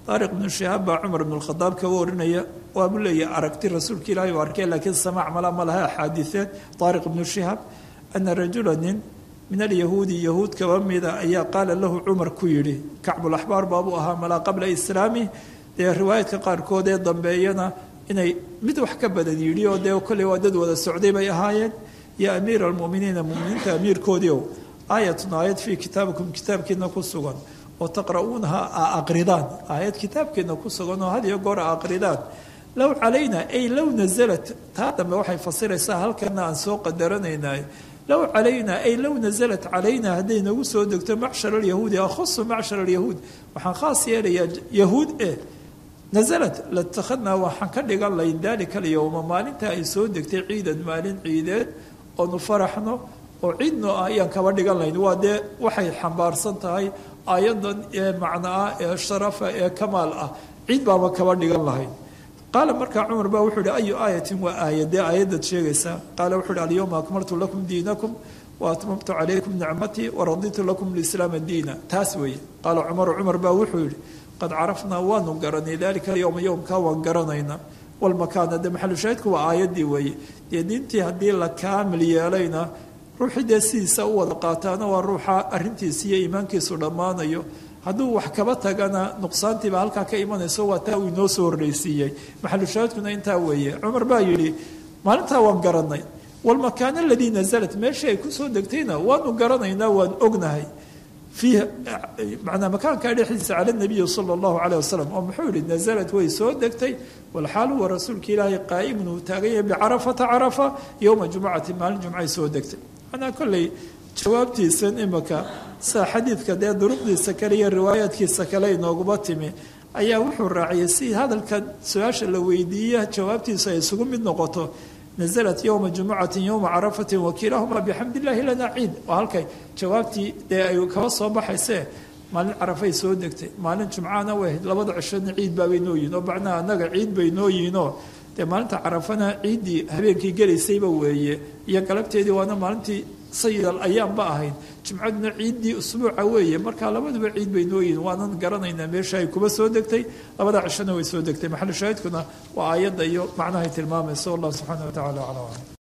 daariq ibnu shihaab baa cumar ibnu lkhadaab kaga warinaya waabu leeyahy aragti rasuulka ilaahay u arkeen laakiin samaac mala ma laha axaadiiseed daariq ibnu shihaab ana rajula nin min alyahuudi yahuud kaba mida ayaa qaala lahu cumar ku yidhi kacbulaxbaar baabuu ahaa malaa qabla islaami dee riwaayadka qaarkood ee dambeeyana inay mid wax ka badan yidhi oo dee kolley waa dad wada socday bay ahaayeen ya amiira almuminiina muminiinta amiirkoodiiow aayatun aayad fii kitaabikum kitaabkiina ku sugan oo taqra'uunaha a aqridaan aayad kitaabkiina ku sugan oo had iyo goor a aqridaan low calayna ay low nasalat taa dambe waxay fasiraysaa halkana aan soo qadaranaynay low calayna ay low nasalat calayna hadday nagu soo degto macshar alyahuudi akhusu macshar alyahuud waxaan khaas yeelayaa yahuud eh nasalat latakhadnaa waxaan ka dhigan layn daalika alyowma maalinta ay soo degtay ciidan maalin ciideed oonu faraxno oo ciidno ah ayaan kaba dhigan layn waa dee waxay xambaarsan tahay aayadan ee macno ah ee sharafa ee kamaal ah ciid baaba kaba dhigan lahayn qaala markaa cumar baa wuxuu ihi ayu aayatin waa aayadee aayadad sheegaysaa qaala wuxuu ihi alyowma akmaltu lakum diinakum wa atmamtu calaykum nicmatii waraditu lakum lislaama diina taas weeye qaala cumaru cumar baa wuxuu yihi qad carafnaa waanu garanay dalika alyowma yowmkaa waan garanaynaa walmakaana dee maxalushaahidku waa aayaddii weeye dee diintii haddii la kaamil yeelayna ruuxii dee sidiisa u wada qaataana waa ruuxa arrintiisi iyo iimaankiisu dhammaanayo hadduu wax kaba tagana nuqsaantiiba halkaa ka imanayso waa taa uu inoo soo horreysiiyey maxalushaahidkuna intaa weeye cumar baa yidhi maalintaa waan garanay walmakaana aladii nasalat meeshii ay kusoo degtayna waanu garanaynaa waan ognahay fiihi manaa makaankaa dhexdiisa cala nabiyi sala allahu caleyh wasalam oo muxuu yihi nasalat way soo degtay walxaal huwa rasuulka ilaahay qaa'imun uu taagan yahay bicarafata carafa yowma jumcati maalin jumcay soo degtay manaa kolley jawaabtiisan imika saa xadiidka dee duruqdiisa kale iyo riwaayaadkiisa kale inooguma timi ayaa wuxuu raaciyay si hadalka su-aasha la weydiiya jawaabtiisu ay isugu mid noqoto nasalat yowma jumucatin yowma carafatin wakiilahuma bixamd illaahi lana ciid oo halkay jawaabtii dee ay kaba soo baxaysee maalin carafay soo degtay maalin jumcaana way ahayd labada cishona ciid baabay noo yihin oo macnaha annaga ciid bay noo yihinoo dee maalinta carafana ciiddii habeenkii gelaysayba weeye iyo galabteedii waana maalintii sayid al ayaamba ahayd jimcaduna ciiddii usbuuca weeye markaa labaduba ciid bay noo yihin waanan garanaynaa meesha ay kuba soo degtay labada cishona way soo degtay maxalu shaahidkuna waa aayadda iyo macnahay tilmaamaysa wallahu subxaana wa tacala aclam